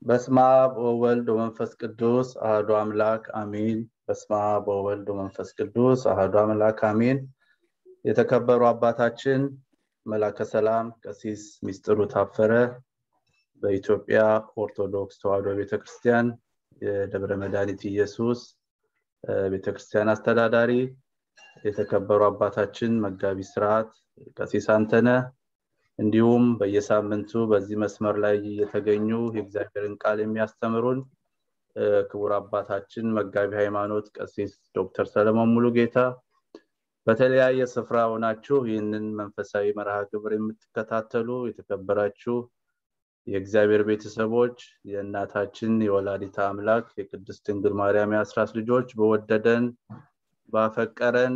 በስመ አብ ወወልድ ወመንፈስ ቅዱስ አህዱ አምላክ አሚን። በስመ አብ ወወልድ ወመንፈስ ቅዱስ አህዱ አምላክ አሚን። የተከበሩ አባታችን መላከ ሰላም ቀሲስ ሚስጥሩ ታፈረ በኢትዮጵያ ኦርቶዶክስ ተዋሕዶ ቤተክርስቲያን የደብረ መድኃኒት ኢየሱስ ቤተክርስቲያን አስተዳዳሪ፣ የተከበሩ አባታችን መጋቢ ስርዓት ቀሲስ አንተነ እንዲሁም በየሳምንቱ በዚህ መስመር ላይ የተገኙ የእግዚአብሔርን ቃል የሚያስተምሩን ክቡር አባታችን መጋቢ ሃይማኖት ቀሲስ ዶክተር ሰለሞን ሙሉጌታ በተለያየ ስፍራ ሆናችሁ ይህንን መንፈሳዊ መርሃ ግብር የምትከታተሉ የተከበራችሁ የእግዚአብሔር ቤተሰቦች የእናታችን የወላዲታ አምላክ የቅድስት ድንግል ማርያም የአስራት ልጆች በወደደን ባፈቀረን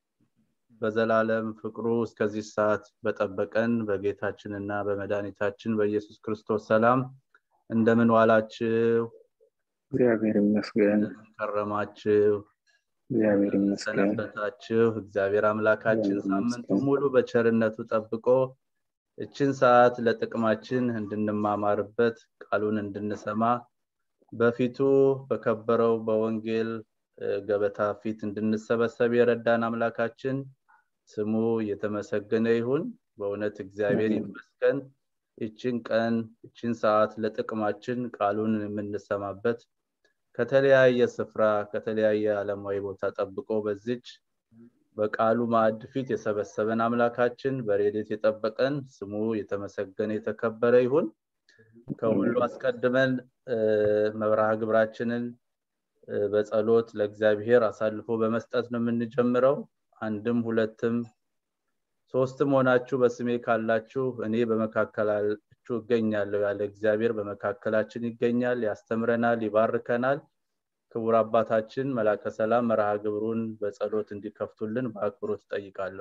በዘላለም ፍቅሩ እስከዚህ ሰዓት በጠበቀን በጌታችንና በመድኃኒታችን በኢየሱስ ክርስቶስ ሰላም እንደምን ዋላችሁ? እግዚአብሔር ይመስገን። ከረማችሁ? እግዚአብሔር ይመስገን። ሰነበታችሁ? እግዚአብሔር አምላካችን እግዚአብሔር ሳምንቱ ይመስገን። ሙሉ በቸርነቱ ጠብቆ እችን ሰዓት ለጥቅማችን እንድንማማርበት ቃሉን እንድንሰማ በፊቱ በከበረው በወንጌል እ፣ ገበታ ፊት እንድንሰበሰብ የረዳን አምላካችን ስሙ የተመሰገነ ይሁን። በእውነት እግዚአብሔር አሜን። ይመስገን። ይችን ቀን ይችን ሰዓት ለጥቅማችን ቃሉን የምንሰማበት ከተለያየ ስፍራ ከተለያየ ዓለማዊ ቦታ ጠብቆ በዚች በቃሉ ማዕድ ፊት የሰበሰበን አምላካችን በሬዴት የጠበቀን ስሙ የተመሰገነ የተከበረ ይሁን። ከሁሉ አስቀድመን እ፣ መርሃ ግብራችንን እ፣ በጸሎት ለእግዚአብሔር አሳልፎ በመስጠት ነው የምንጀምረው። አንድም ሁለትም ሶስትም ሆናችሁ በስሜ ካላችሁ እኔ በመካከላችሁ እገኛለሁ ያለ እግዚአብሔር በመካከላችን ይገኛል፣ ያስተምረናል፣ ይባርከናል። ክቡር አባታችን መላከ ሰላም መርሃ ግብሩን በጸሎት እንዲከፍቱልን በአክብሮት እጠይቃለሁ።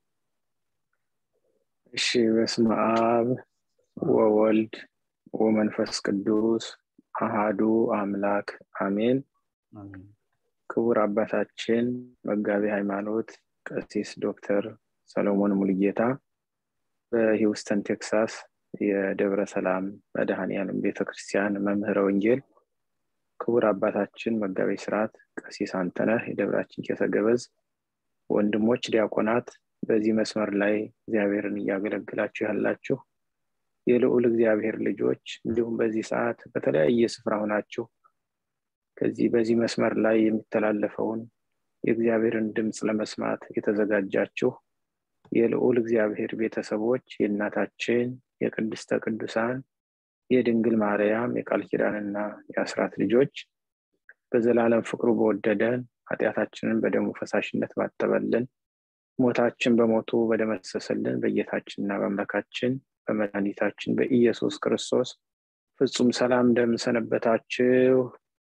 እሺ፣ በስመ አብ ወወልድ ወመንፈስ ቅዱስ አሃዱ አምላክ አሜን። አሜን። ክቡር አባታችን መጋቢ ሃይማኖት ቀሲስ ዶክተር ሰሎሞን ሙልጌታ በሂውስተን ቴክሳስ የደብረ ሰላም መድኃኔዓለም ቤተክርስቲያን መምህረ ወንጌል፣ ክቡር አባታችን መጋቢ ስርዓት ቀሲስ አንተነህ የደብራችን ቄሰ ገበዝ፣ ወንድሞች ዲያቆናት፣ በዚህ መስመር ላይ እግዚአብሔርን እያገለግላችሁ ያላችሁ የልዑል እግዚአብሔር ልጆች እንዲሁም በዚህ ሰዓት በተለያየ ስፍራ ሆናችሁ ከዚህ በዚህ መስመር ላይ የሚተላለፈውን የእግዚአብሔርን ድምፅ ለመስማት የተዘጋጃችሁ የልዑል እግዚአብሔር ቤተሰቦች የእናታችን የቅድስተ ቅዱሳን የድንግል ማርያም የቃል ኪዳንና የአስራት ልጆች በዘላለም ፍቅሩ በወደደን ኃጢአታችንን በደሙ ፈሳሽነት ባጠበልን ሞታችን በሞቱ በደመሰሰልን በጌታችንና በአምላካችን በመድኃኒታችን በኢየሱስ ክርስቶስ ፍጹም ሰላም እንደምንሰነበታችሁ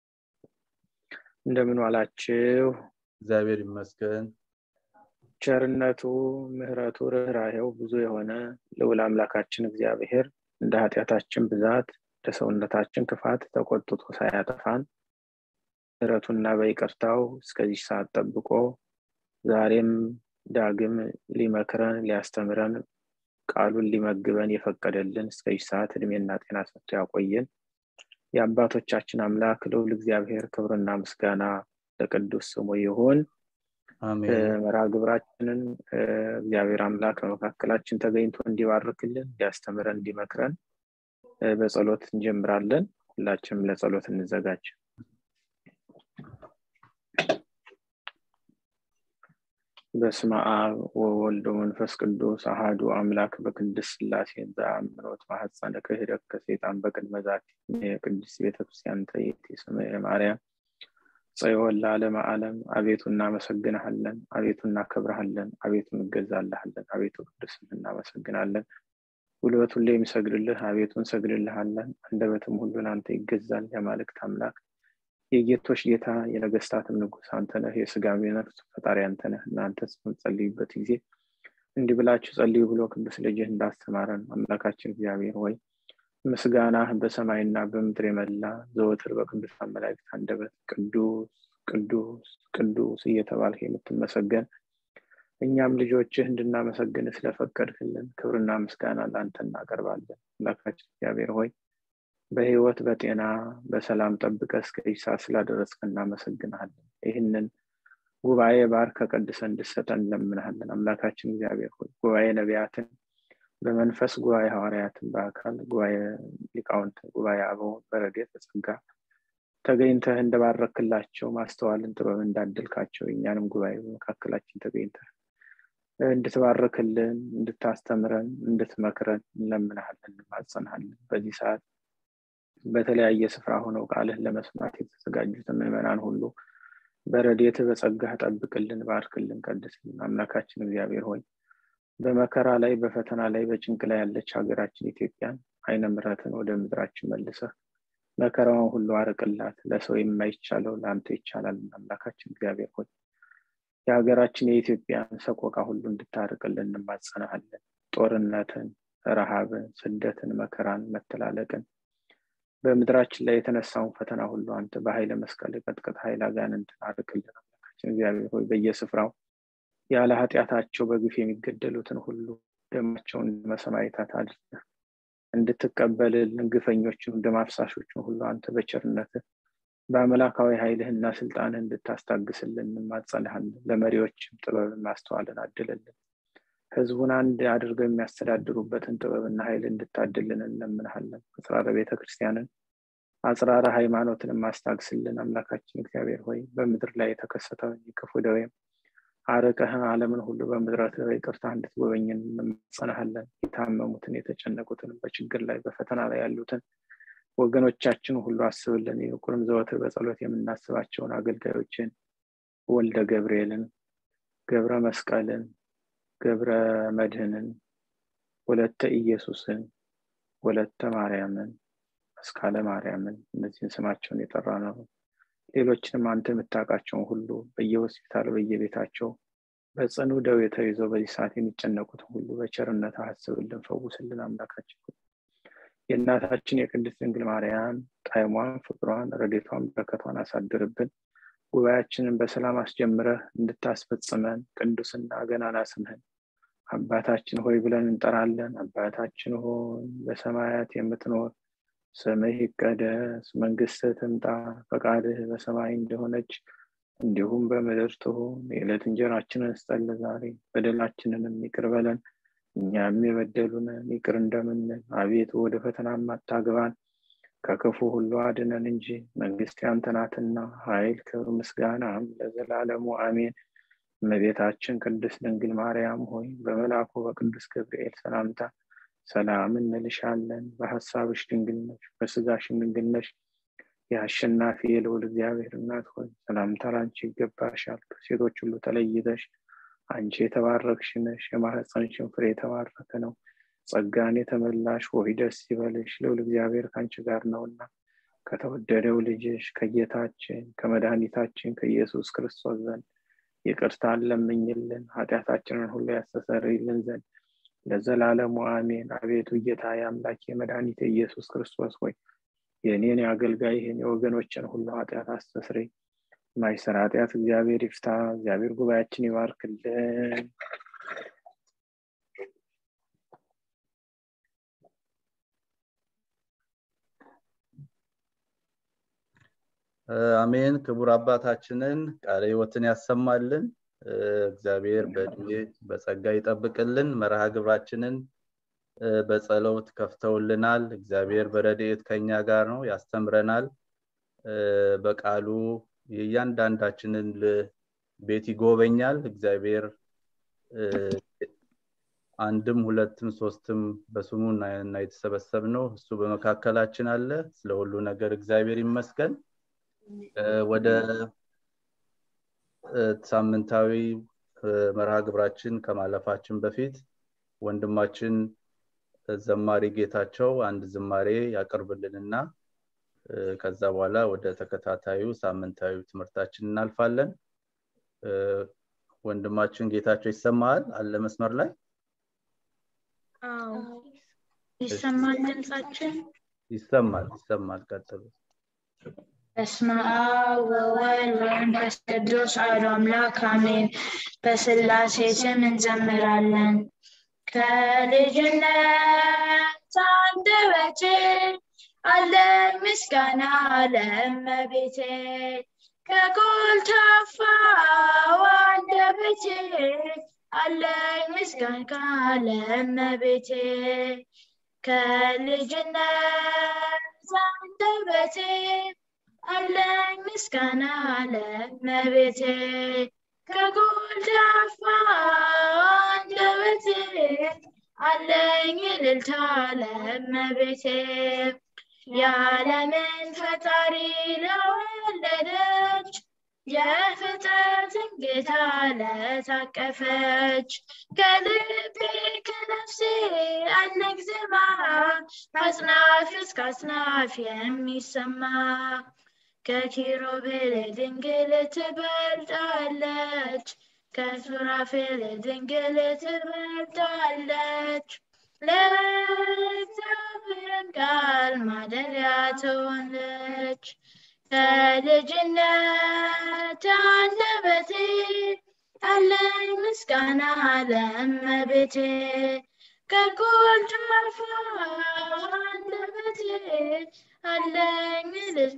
እንደምን ዋላችሁ እግዚአብሔር ይመስገን። ቸርነቱ ምሕረቱ ርኅራሄው ብዙ የሆነ ልዑል አምላካችን እግዚአብሔር እንደ ኃጢአታችን ብዛት እንደ ሰውነታችን ክፋት ተቆጥቶ ሳያጠፋን ምሕረቱና በይቅርታው እስከዚህ ሰዓት ጠብቆ ዛሬም ዳግም ሊመክረን ሊያስተምረን ቃሉን ሊመግበን የፈቀደልን እስከዚህ ሰዓት እድሜና ጤና ሰጥቶ ያቆየን የአባቶቻችን አምላክ ልዑል እግዚአብሔር ክብርና ምስጋና ለቅዱስ ስሙ ይሁን። አሜን። መርሃ ግብራችንን እ፣ እግዚአብሔር አምላክ በመካከላችን ተገኝቶ እንዲባርክልን እንዲያስተምረን እንዲመክረን እ፣ በጸሎት እንጀምራለን። ሁላችንም ለጸሎት እንዘጋጅ። በስመ አብ ወወልድ ወመንፈስ ቅዱስ አሃዱ አምላክ በቅድስት ሥላሴ ዘአምኖት ማኅፀነ ክህደት ከሴጣን በቅድመ ዛቲ የቅድስት ቤተክርስቲያን ተየቲ ስምየ ማርያም ጽዮን ለዓለመ ዓለም አቤቱ እናመሰግንሃለን፣ አቤቱ እናከብረሃለን፣ አቤቱ እንገዛልሃለን፣ አቤቱ ቅዱስን እናመሰግናለን። ጉልበት ሁሉ የሚሰግድልህ አቤቱ እንሰግድልሃለን፣ አንደበትም ሁሉ ለአንተ ይገዛል። የአማልክት አምላክ የጌቶች ጌታ የነገስታትም ንጉሥ አንተ ነህ። የስጋም የነፍስ ፈጣሪ አንተ ነህ። እናንተ በምትጸልዩበት ጊዜ እንዲህ ብላችሁ ጸልዩ ብሎ ቅዱስ ልጅህ እንዳስተማረን አምላካችን እግዚአብሔር ሆይ ምስጋናህ በሰማይና በምድር የመላ ዘወትር በቅዱሳን መላእክት አንደበት ቅዱስ ቅዱስ ቅዱስ እየተባልህ የምትመሰገን እኛም ልጆችህ እንድናመሰግን ስለፈቀድክልን ክብርና ምስጋና ለአንተ እናቀርባለን። አምላካችን እግዚአብሔር ሆይ በህይወት በጤና በሰላም ጠብቀ እስከ ሰዓት ስላደረስከ እናመሰግናለን ይህንን ጉባኤ ባርከ ቀድሰ እንድሰጠን እንለምንሃለን አምላካችን እግዚአብሔር ሆይ ጉባኤ ነቢያትን በመንፈስ ጉባኤ ሐዋርያትን በአካል ጉባኤ ሊቃውንት ጉባኤ አበውን በረዴት በጸጋ ተገኝተህ እንደባረክላቸው ማስተዋልን ጥበብ እንዳደልካቸው እኛንም ጉባኤ በመካከላችን ተገኝተህ እንድትባርክልን እንድታስተምረን እንድትመክረን እንለምንሃለን እንማጸንሃለን በዚህ ሰዓት በተለያየ ስፍራ ሆነው ቃልህን ለመስማት የተዘጋጁትን ምዕመናን ሁሉ በረዴት በጸጋህ ጠብቅልን ባርክልን ቀድስልን አምላካችን እግዚአብሔር ሆይ በመከራ ላይ በፈተና ላይ በጭንቅ ላይ ያለች ሀገራችን ኢትዮጵያን አይነ ምረትን ወደ ምድራችን መልሰህ መከራውን ሁሉ አርቅላት ለሰው የማይቻለው ለአንተ ይቻላል አምላካችን እግዚአብሔር ሆይ የሀገራችን የኢትዮጵያን ሰቆቃ ሁሉ እንድታርቅልን እንማጸናሃለን ጦርነትን ረሃብን ስደትን መከራን መተላለቅን በምድራችን ላይ የተነሳውን ፈተና ሁሉ አንተ በኃይለ መስቀል ቀጥቀጥ ኃይል አጋንንትን አርቅልን አምላካችን እግዚአብሔር ሆይ በየስፍራው ያለ ኃጢአታቸው በግፍ የሚገደሉትን ሁሉ ደማቸውን መሰማይታት አድርገህ እንድትቀበልልን ግፈኞችን ደም አፍሳሾችን ሁሉ አንተ በቸርነት በአምላካዊ ኃይልህና ስልጣንህ እንድታስታግስልን እንማጸንሃለን ለመሪዎችም ጥበብን ማስተዋልን አድልልን ህዝቡን አንድ አድርገው የሚያስተዳድሩበትን ጥበብና ኃይል እንድታድልን እንለምንሃለን አጽራረ ቤተ ክርስቲያንን አጽራረ ሃይማኖትን ማስታግስልን አምላካችን እግዚአብሔር ሆይ በምድር ላይ የተከሰተውን የክፉ ደዌም አርቀህን አለምን ሁሉ በምድረት ይቅርታ እንድትጎበኝን እንማጸናሃለን የታመሙትን የተጨነቁትን በችግር ላይ በፈተና ላይ ያሉትን ወገኖቻችን ሁሉ አስብልን ይልቁንም ዘወትር በጸሎት የምናስባቸውን አገልጋዮችን ወልደ ገብርኤልን ገብረ መስቀልን ገብረ መድህንን ወለተ ኢየሱስን ወለተ ማርያምን መስካለ ማርያምን እነዚህን ስማቸውን የጠራ ነው ሌሎችንም አንተ የምታውቃቸውን ሁሉ በየሆስፒታሉ በየቤታቸው በጽኑ ደዌ ተይዘው በዚህ ሰዓት የሚጨነቁትን ሁሉ በቸርነት አስብልን ፈውስልን አምላካችን የእናታችን የቅድስት ድንግል ማርያም ጣዕሟን ፍቅሯን ረዴቷን በረከቷን አሳድርብን ጉባኤያችንን በሰላም አስጀምረህ እንድታስፈጽመን ቅዱስና ገናና ስምህን አባታችን ሆይ ብለን እንጠራለን አባታችን ሆይ በሰማያት የምትኖር ስምህ ይቀደስ መንግስት ትምጣ ፈቃድህ በሰማይ እንደሆነች እንዲሁም በምድር ትሁን የዕለት እንጀራችንን ስጠን ዛሬ በደላችንንም ይቅር በለን እኛም የበደሉንን ይቅር እንደምንል አቤቱ ወደ ፈተና አታግባን ከክፉ ሁሉ አድነን እንጂ መንግስት ያንተ ናትና ኃይል ክብር ምስጋናም ለዘላለሙ አሜን እመቤታችን ቅድስት ድንግል ማርያም ሆይ በመልአኩ በቅዱስ ገብርኤል ሰላምታ ሰላም እንልሻለን በሀሳብሽ ድንግል ነሽ በስጋሽም ድንግል ነሽ የአሸናፊ የልውል እግዚአብሔር እናት ሆይ ሰላምታ ላንቺ ይገባሻል ከሴቶች ሁሉ ተለይተሽ አንቺ የተባረክሽ ነሽ የማህፀንሽን ፍሬ የተባረከ ነው ጸጋን የተመላሽ ሆይ ደስ ይበልሽ ልውል እግዚአብሔር ከአንቺ ጋር ነውና ከተወደደው ልጅሽ ከጌታችን ከመድኃኒታችን ከኢየሱስ ክርስቶስ ዘንድ ይቅርታን ለምኝልን ኃጢአታችንን ሁሉ ያስተሰርይልን ዘንድ ለዘላለሙ አሜን አቤቱ ጌታ የአምላክ የመድኃኒት ኢየሱስ ክርስቶስ ሆይ የእኔን የአገልጋይህን የወገኖችን ሁሉ ኃጢአት አስተስሬ ማይሰራ ኃጢአት እግዚአብሔር ይፍታ እግዚአብሔር ጉባኤያችን ይባርክልን አሜን ክቡር አባታችንን ቃለ ህይወትን ያሰማልን እግዚአብሔር በእድሜ በጸጋ ይጠብቅልን መርሃ ግብራችንን በጸሎት ከፍተውልናል እግዚአብሔር በረድኤት ከኛ ጋር ነው ያስተምረናል በቃሉ የእያንዳንዳችንን ቤት ይጎበኛል እግዚአብሔር አንድም ሁለትም ሶስትም በስሙ እና የተሰበሰብ ነው እሱ በመካከላችን አለ ስለ ሁሉ ነገር እግዚአብሔር ይመስገን ወደ ሳምንታዊ መርሃ ግብራችን ከማለፋችን በፊት ወንድማችን ዘማሪ ጌታቸው አንድ ዝማሬ ያቀርብልንና ከዛ በኋላ ወደ ተከታታዩ ሳምንታዊ ትምህርታችን እናልፋለን ወንድማችን ጌታቸው ይሰማል አለ መስመር ላይ ይሰማል ድምጻችን ይሰማል ይሰማል ቀጥሉ በስመ አብ ወወልድ ወመንፈስ ቅዱስ አሐዱ አምላክ አሜን በስላሴ ስም እንዘምራለን ከልጅነት አንደበቴ አለኝ ምስጋና ለእመቤቴ ከኮልታፋው አንደበቴ አለኝ ምስጋና ለእመቤቴ ከልጅነት አንደበቴ አለኝ ምስጋና ለእመቤቴ ከጎልዳፋ አንደበቴ አለኝ እልልታ ለእመቤቴ የዓለምን ፈጣሪ ለወለደች የፍጥረትን ጌታ ለታቀፈች ከልቤ ከነፍሴ አለኝ ዜማ አጽናፍ እስከ አጽናፍ የሚሰማ ከኪሩቤል ድንግል ትበልጣለች ከሱራፌል ድንግል ትበልጣለች ለእግዚአብሔርን ቃል ማደሪያ ትሆነች ከልጅነት አንደበቴ አለኝ ምስጋና ለእመቤቴ ከጎልዳፋ አንደበቴ አለኝ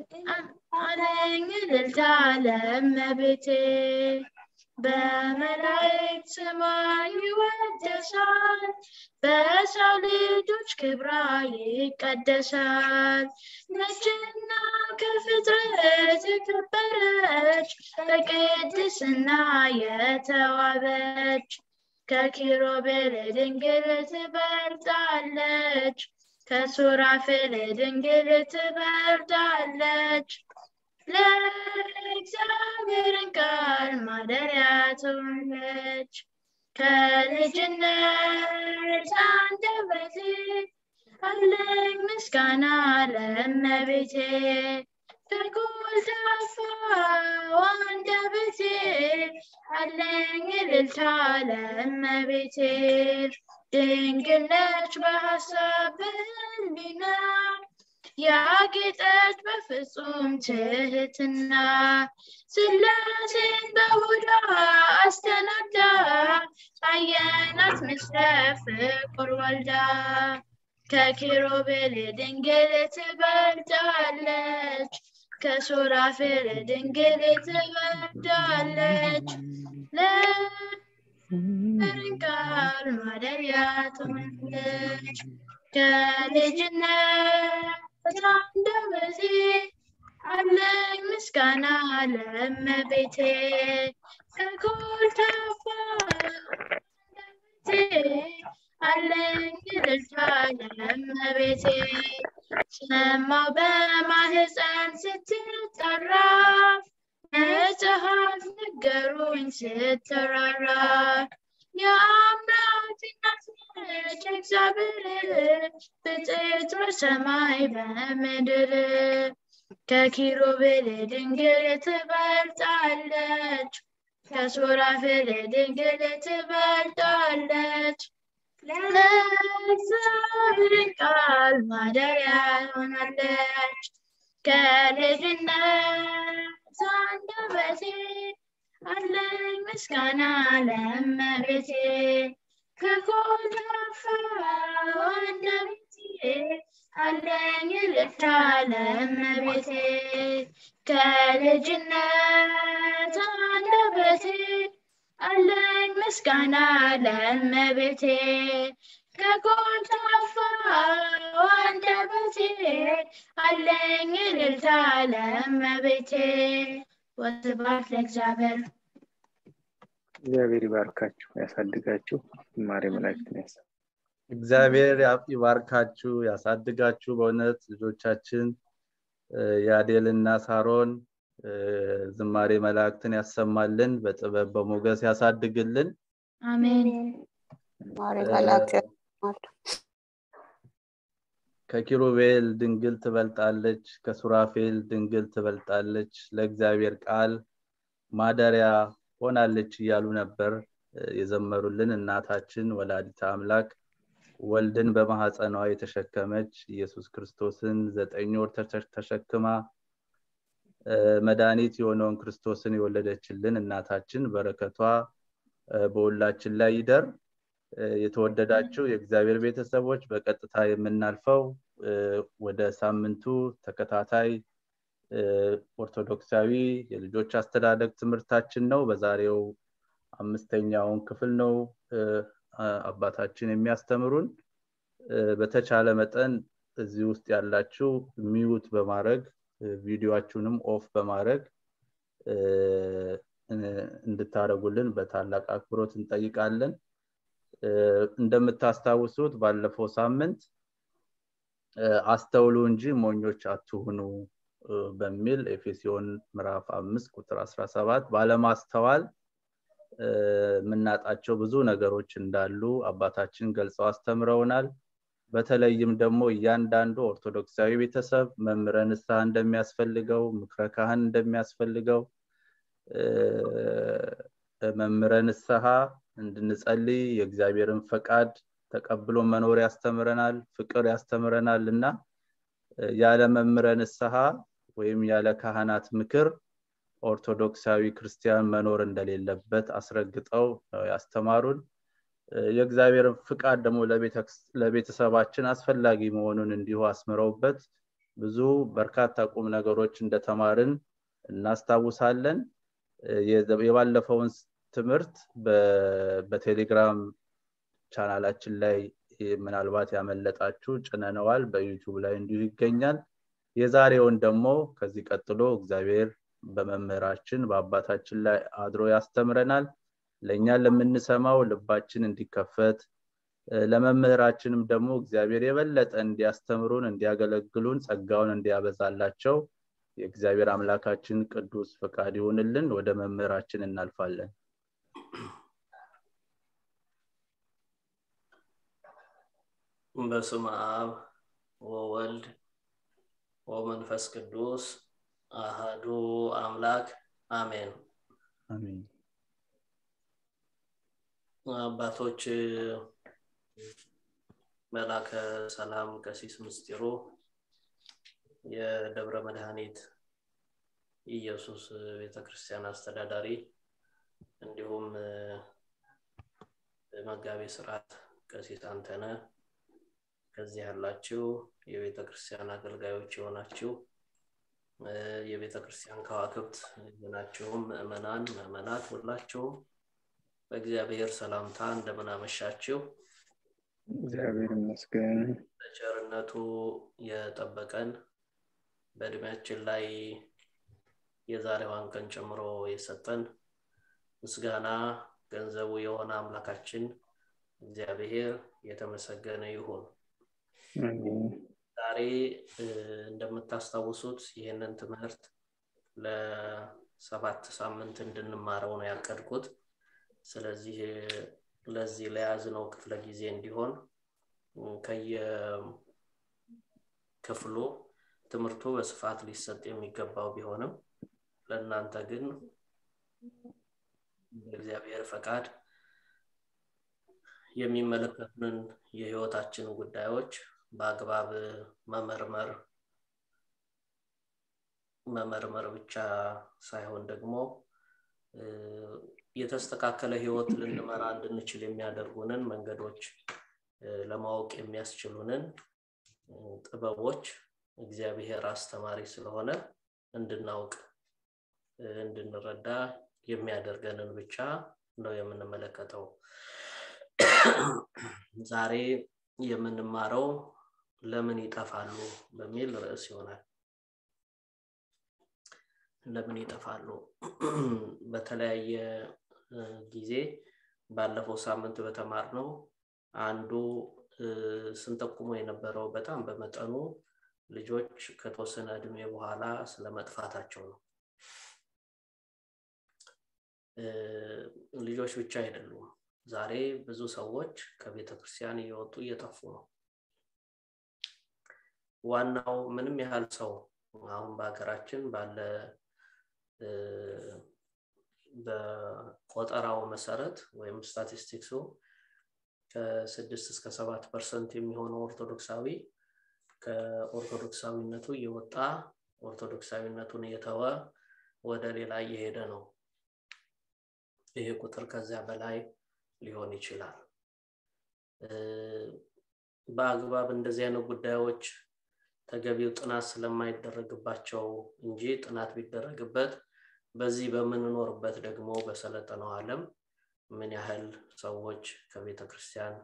እልልታ ለእመቤቴ በመላእክት ስሟ ይወደሳል በሰው ልጆች ክብራ ይቀደሳል ነችና ከፍጥረት የከበረች በቅድስና የተዋበች ከኪሩቤል ድንግል ትበልጣለች ከሱራፌል ድንግል ትበልጣለች ለእግዚአብሔርን ቃል ማደሪያ ትሆነች ከልጅነት አንደበቴ አለኝ ምስጋና ለእመቤቴ ከጎልዳፋ አንደበቴ አለኝ እልልታ ለእመቤቴ ድንግል ነች በሀሳብ በህሊና ያጌጠች በፍጹም ትህትና ስላሴን በሆዷ አስተናግዳ አየናት ምስለ ፍቁር ወልዳ ከኪሩቤል ድንግል ትበልጣለች ከሱራፌል ድንግል ትበልጣለች ለርንቃል ማደሪያ ትሆናለች ከልጅነት አንደበቴ አለኝ ምስጋና ለእመቤቴ ከኮልታፋ አንደበቴ አለኝ እልልታ ለእመቤቴ ሰማው በማህፀን ስትጠራ መጽሐፍ ነገሩኝ ስትራራ የአምላክ እናት ነች እግዚአብሔር ብፅዕት በሰማይ በምድር ከኪሩቤል ድንግል ትበልጣለች ከሱራፌል ድንግል ትበልጣለች ለእግዚአብሔር ቃል ማደሪያ ሆናለች ከልጅነት አንደበቴ አለኝ ምስጋና ለእመቤቴ ከኮልታፋ አንደበቴ አለኝ እልልታ ለእመቤቴ ከልጅነት አንደበቴ አለኝ ምስጋና ለእመቤቴ ከኮልታፋ አንደበቴ አለኝ እልልታ ለእመቤቴ ወስብሐት ለእግዚአብሔር እግዚአብሔር ይባርካችሁ ያሳድጋችሁ ማሪ መላእክትን ያሳ እግዚአብሔር ይባርካችሁ ያሳድጋችሁ በእውነት ልጆቻችን የአዴልና ሳሮን ዝማሬ መላእክትን ያሰማልን በጥበብ በሞገስ ያሳድግልን አሜን ማሪ መላእክት ያሰማሉ ከኪሩቤል ድንግል ትበልጣለች ከሱራፌል ድንግል ትበልጣለች ለእግዚአብሔር ቃል ማደሪያ ሆናለች እያሉ ነበር የዘመሩልን እናታችን ወላዲተ አምላክ ወልድን በማህፀኗ የተሸከመች ኢየሱስ ክርስቶስን ዘጠኝ ወር ተሸክማ መድኃኒት የሆነውን ክርስቶስን የወለደችልን እናታችን በረከቷ በሁላችን ላይ ይደር የተወደዳችሁ የእግዚአብሔር ቤተሰቦች በቀጥታ የምናልፈው ወደ ሳምንቱ ተከታታይ ኦርቶዶክሳዊ የልጆች አስተዳደግ ትምህርታችን ነው በዛሬው አምስተኛውን ክፍል ነው አባታችን የሚያስተምሩን በተቻለ መጠን እዚህ ውስጥ ያላችሁ ሚዩት በማድረግ ቪዲዮችሁንም ኦፍ በማድረግ እንድታደረጉልን በታላቅ አክብሮት እንጠይቃለን እንደምታስታውሱት ባለፈው ሳምንት አስተውሉ እንጂ ሞኞች አትሁኑ በሚል ኤፌሲዮን ምዕራፍ አምስት ቁጥር 17 ባለማስተዋል የምናጣቸው ብዙ ነገሮች እንዳሉ አባታችን ገልጸው አስተምረውናል በተለይም ደግሞ እያንዳንዱ ኦርቶዶክሳዊ ቤተሰብ መምረ ንስሐ እንደሚያስፈልገው ምክረ ካህን እንደሚያስፈልገው መምረ ንስሐ እንድንጸልይ የእግዚአብሔርን ፈቃድ ተቀብሎ መኖር ያስተምረናል ፍቅር ያስተምረናል እና ያለ መምረ ንስሐ ወይም ያለ ካህናት ምክር ኦርቶዶክሳዊ ክርስቲያን መኖር እንደሌለበት አስረግጠው ያስተማሩን የእግዚአብሔርን ፍቃድ ደግሞ ለቤተሰባችን አስፈላጊ መሆኑን እንዲሁ አስምረውበት ብዙ በርካታ ቁም ነገሮች እንደተማርን እናስታውሳለን የባለፈውን ትምህርት በቴሌግራም ቻናላችን ላይ ምናልባት ያመለጣችሁ ጭነነዋል በዩቱብ ላይ እንዲሁ ይገኛል የዛሬውን ደግሞ ከዚህ ቀጥሎ እግዚአብሔር በመምህራችን በአባታችን ላይ አድሮ ያስተምረናል ለእኛ ለምንሰማው ልባችን እንዲከፈት ለመምህራችንም ደግሞ እግዚአብሔር የበለጠ እንዲያስተምሩን እንዲያገለግሉን ጸጋውን እንዲያበዛላቸው የእግዚአብሔር አምላካችን ቅዱስ ፈቃድ ይሁንልን ወደ መምህራችን እናልፋለን በስም አብ ወወልድ ወመንፈስ ቅዱስ አህዱ አምላክ አሜን አሜን አባቶች መላከ ሰላም ቀሲስ ምስጢሩ የደብረ መድኃኒት ኢየሱስ ቤተክርስቲያን አስተዳዳሪ እንዲሁም መጋቤ ስርዓት ቀሲስ አንተነ ከዚህ ያላችሁ የቤተ ክርስቲያን አገልጋዮች የሆናችሁ የቤተ ክርስቲያን ከዋክብት የሆናችሁም ምእመናን ምእመናት ሁላችሁም በእግዚአብሔር ሰላምታ እንደምን አመሻችሁ እግዚአብሔር ይመስገን በቸርነቱ የጠበቀን በእድሜያችን ላይ የዛሬዋን ቀን ጨምሮ የሰጠን ምስጋና ገንዘቡ የሆነ አምላካችን እግዚአብሔር የተመሰገነ ይሁን ዛሬ እንደምታስታውሱት ይህንን ትምህርት ለሰባት ሳምንት እንድንማረው ነው ያቀድኩት ስለዚህ ለዚህ ለያዝነው ክፍለ ጊዜ እንዲሆን ከየክፍሉ ትምህርቱ በስፋት ሊሰጥ የሚገባው ቢሆንም ለእናንተ ግን በእግዚአብሔር ፈቃድ የሚመለከቱንን የህይወታችን ጉዳዮች በአግባብ መመርመር መመርመር ብቻ ሳይሆን ደግሞ የተስተካከለ ህይወት ልንመራ እንድንችል የሚያደርጉንን መንገዶች ለማወቅ የሚያስችሉንን ጥበቦች እግዚአብሔር አስተማሪ ስለሆነ እንድናውቅ እንድንረዳ የሚያደርገንን ብቻ ነው የምንመለከተው ዛሬ የምንማረው ለምን ይጠፋሉ በሚል ርዕስ ይሆናል ለምን ይጠፋሉ በተለያየ ጊዜ ባለፈው ሳምንት በተማር ነው አንዱ ስንጠቁሞ የነበረው በጣም በመጠኑ ልጆች ከተወሰነ እድሜ በኋላ ስለመጥፋታቸው ነው ልጆች ብቻ አይደሉም ዛሬ ብዙ ሰዎች ከቤተ ክርስቲያን እየወጡ እየጠፉ ነው ዋናው ምንም ያህል ሰው አሁን በሀገራችን ባለ በቆጠራው መሰረት ወይም ስታቲስቲክሱ ከስድስት እስከ ሰባት ፐርሰንት የሚሆነው ኦርቶዶክሳዊ ከኦርቶዶክሳዊነቱ እየወጣ ኦርቶዶክሳዊነቱን እየተወ ወደ ሌላ እየሄደ ነው ይሄ ቁጥር ከዚያ በላይ ሊሆን ይችላል በአግባብ እንደዚህ አይነት ጉዳዮች ተገቢው ጥናት ስለማይደረግባቸው እንጂ ጥናት ቢደረግበት በዚህ በምንኖርበት ደግሞ በሰለጠነው ዓለም ምን ያህል ሰዎች ከቤተ ክርስቲያን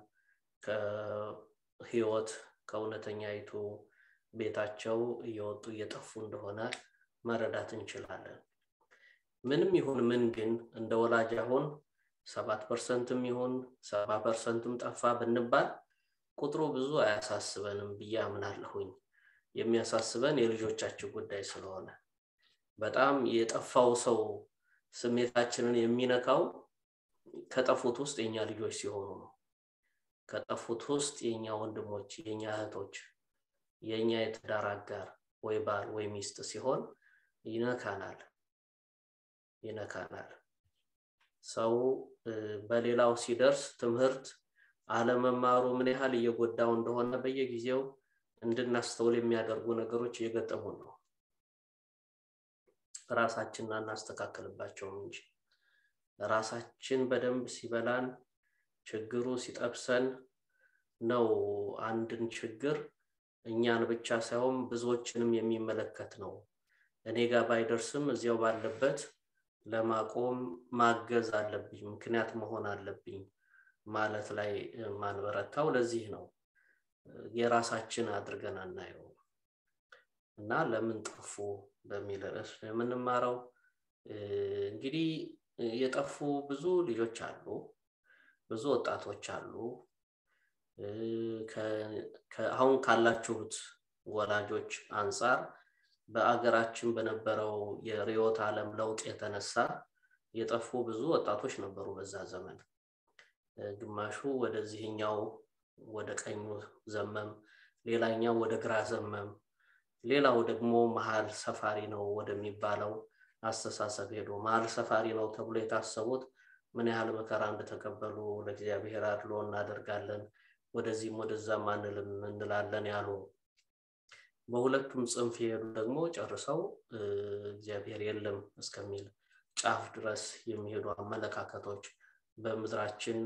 ከህይወት ከእውነተኛይቱ ቤታቸው እየወጡ እየጠፉ እንደሆነ መረዳት እንችላለን። ምንም ይሁን ምን ግን እንደ ወላጅ አሁን ሰባት ፐርሰንትም ይሁን ሰባ ፐርሰንትም ጠፋ ብንባል ቁጥሩ ብዙ አያሳስበንም ብዬ አምናለሁኝ። የሚያሳስበን የልጆቻችን ጉዳይ ስለሆነ በጣም የጠፋው ሰው ስሜታችንን የሚነካው ከጠፉት ውስጥ የኛ ልጆች ሲሆኑ ነው። ከጠፉት ውስጥ የኛ ወንድሞች፣ የኛ እህቶች፣ የኛ የትዳር አጋር ወይ ባል ወይ ሚስት ሲሆን ይነካናል ይነካናል። ሰው በሌላው ሲደርስ ትምህርት አለመማሩ ምን ያህል እየጎዳው እንደሆነ በየጊዜው እንድናስተውል የሚያደርጉ ነገሮች እየገጠሙን ነው። ራሳችንን አናስተካከልባቸውም እንጂ ራሳችን በደንብ ሲበላን ችግሩ ሲጠብሰን ነው አንድን ችግር እኛን ብቻ ሳይሆን ብዙዎችንም የሚመለከት ነው። እኔ ጋር ባይደርስም እዚያው ባለበት ለማቆም ማገዝ አለብኝ፣ ምክንያት መሆን አለብኝ ማለት ላይ ማንበረታው ለዚህ ነው። የራሳችን አድርገን አናየው እና ለምን ጠፉ በሚል ርዕስ የምንማረው እንግዲህ የጠፉ ብዙ ልጆች አሉ፣ ብዙ ወጣቶች አሉ። አሁን ካላችሁት ወላጆች አንጻር በአገራችን በነበረው የርዕዮተ ዓለም ለውጥ የተነሳ የጠፉ ብዙ ወጣቶች ነበሩ በዛ ዘመን። ግማሹ ወደዚህኛው ወደ ቀኙ ዘመም፣ ሌላኛው ወደ ግራ ዘመም፣ ሌላው ደግሞ መሀል ሰፋሪ ነው ወደሚባለው አስተሳሰብ ሄዶ መሀል ሰፋሪ ነው ተብሎ የታሰቡት ምን ያህል መከራ እንደተቀበሉ ለእግዚአብሔር አድሎ እናደርጋለን፣ ወደዚህም ወደዛም አንልም እንላለን ያሉ በሁለቱም ጽንፍ የሄዱ ደግሞ ጨርሰው እግዚአብሔር የለም እስከሚል ጫፍ ድረስ የሚሄዱ አመለካከቶች በምድራችን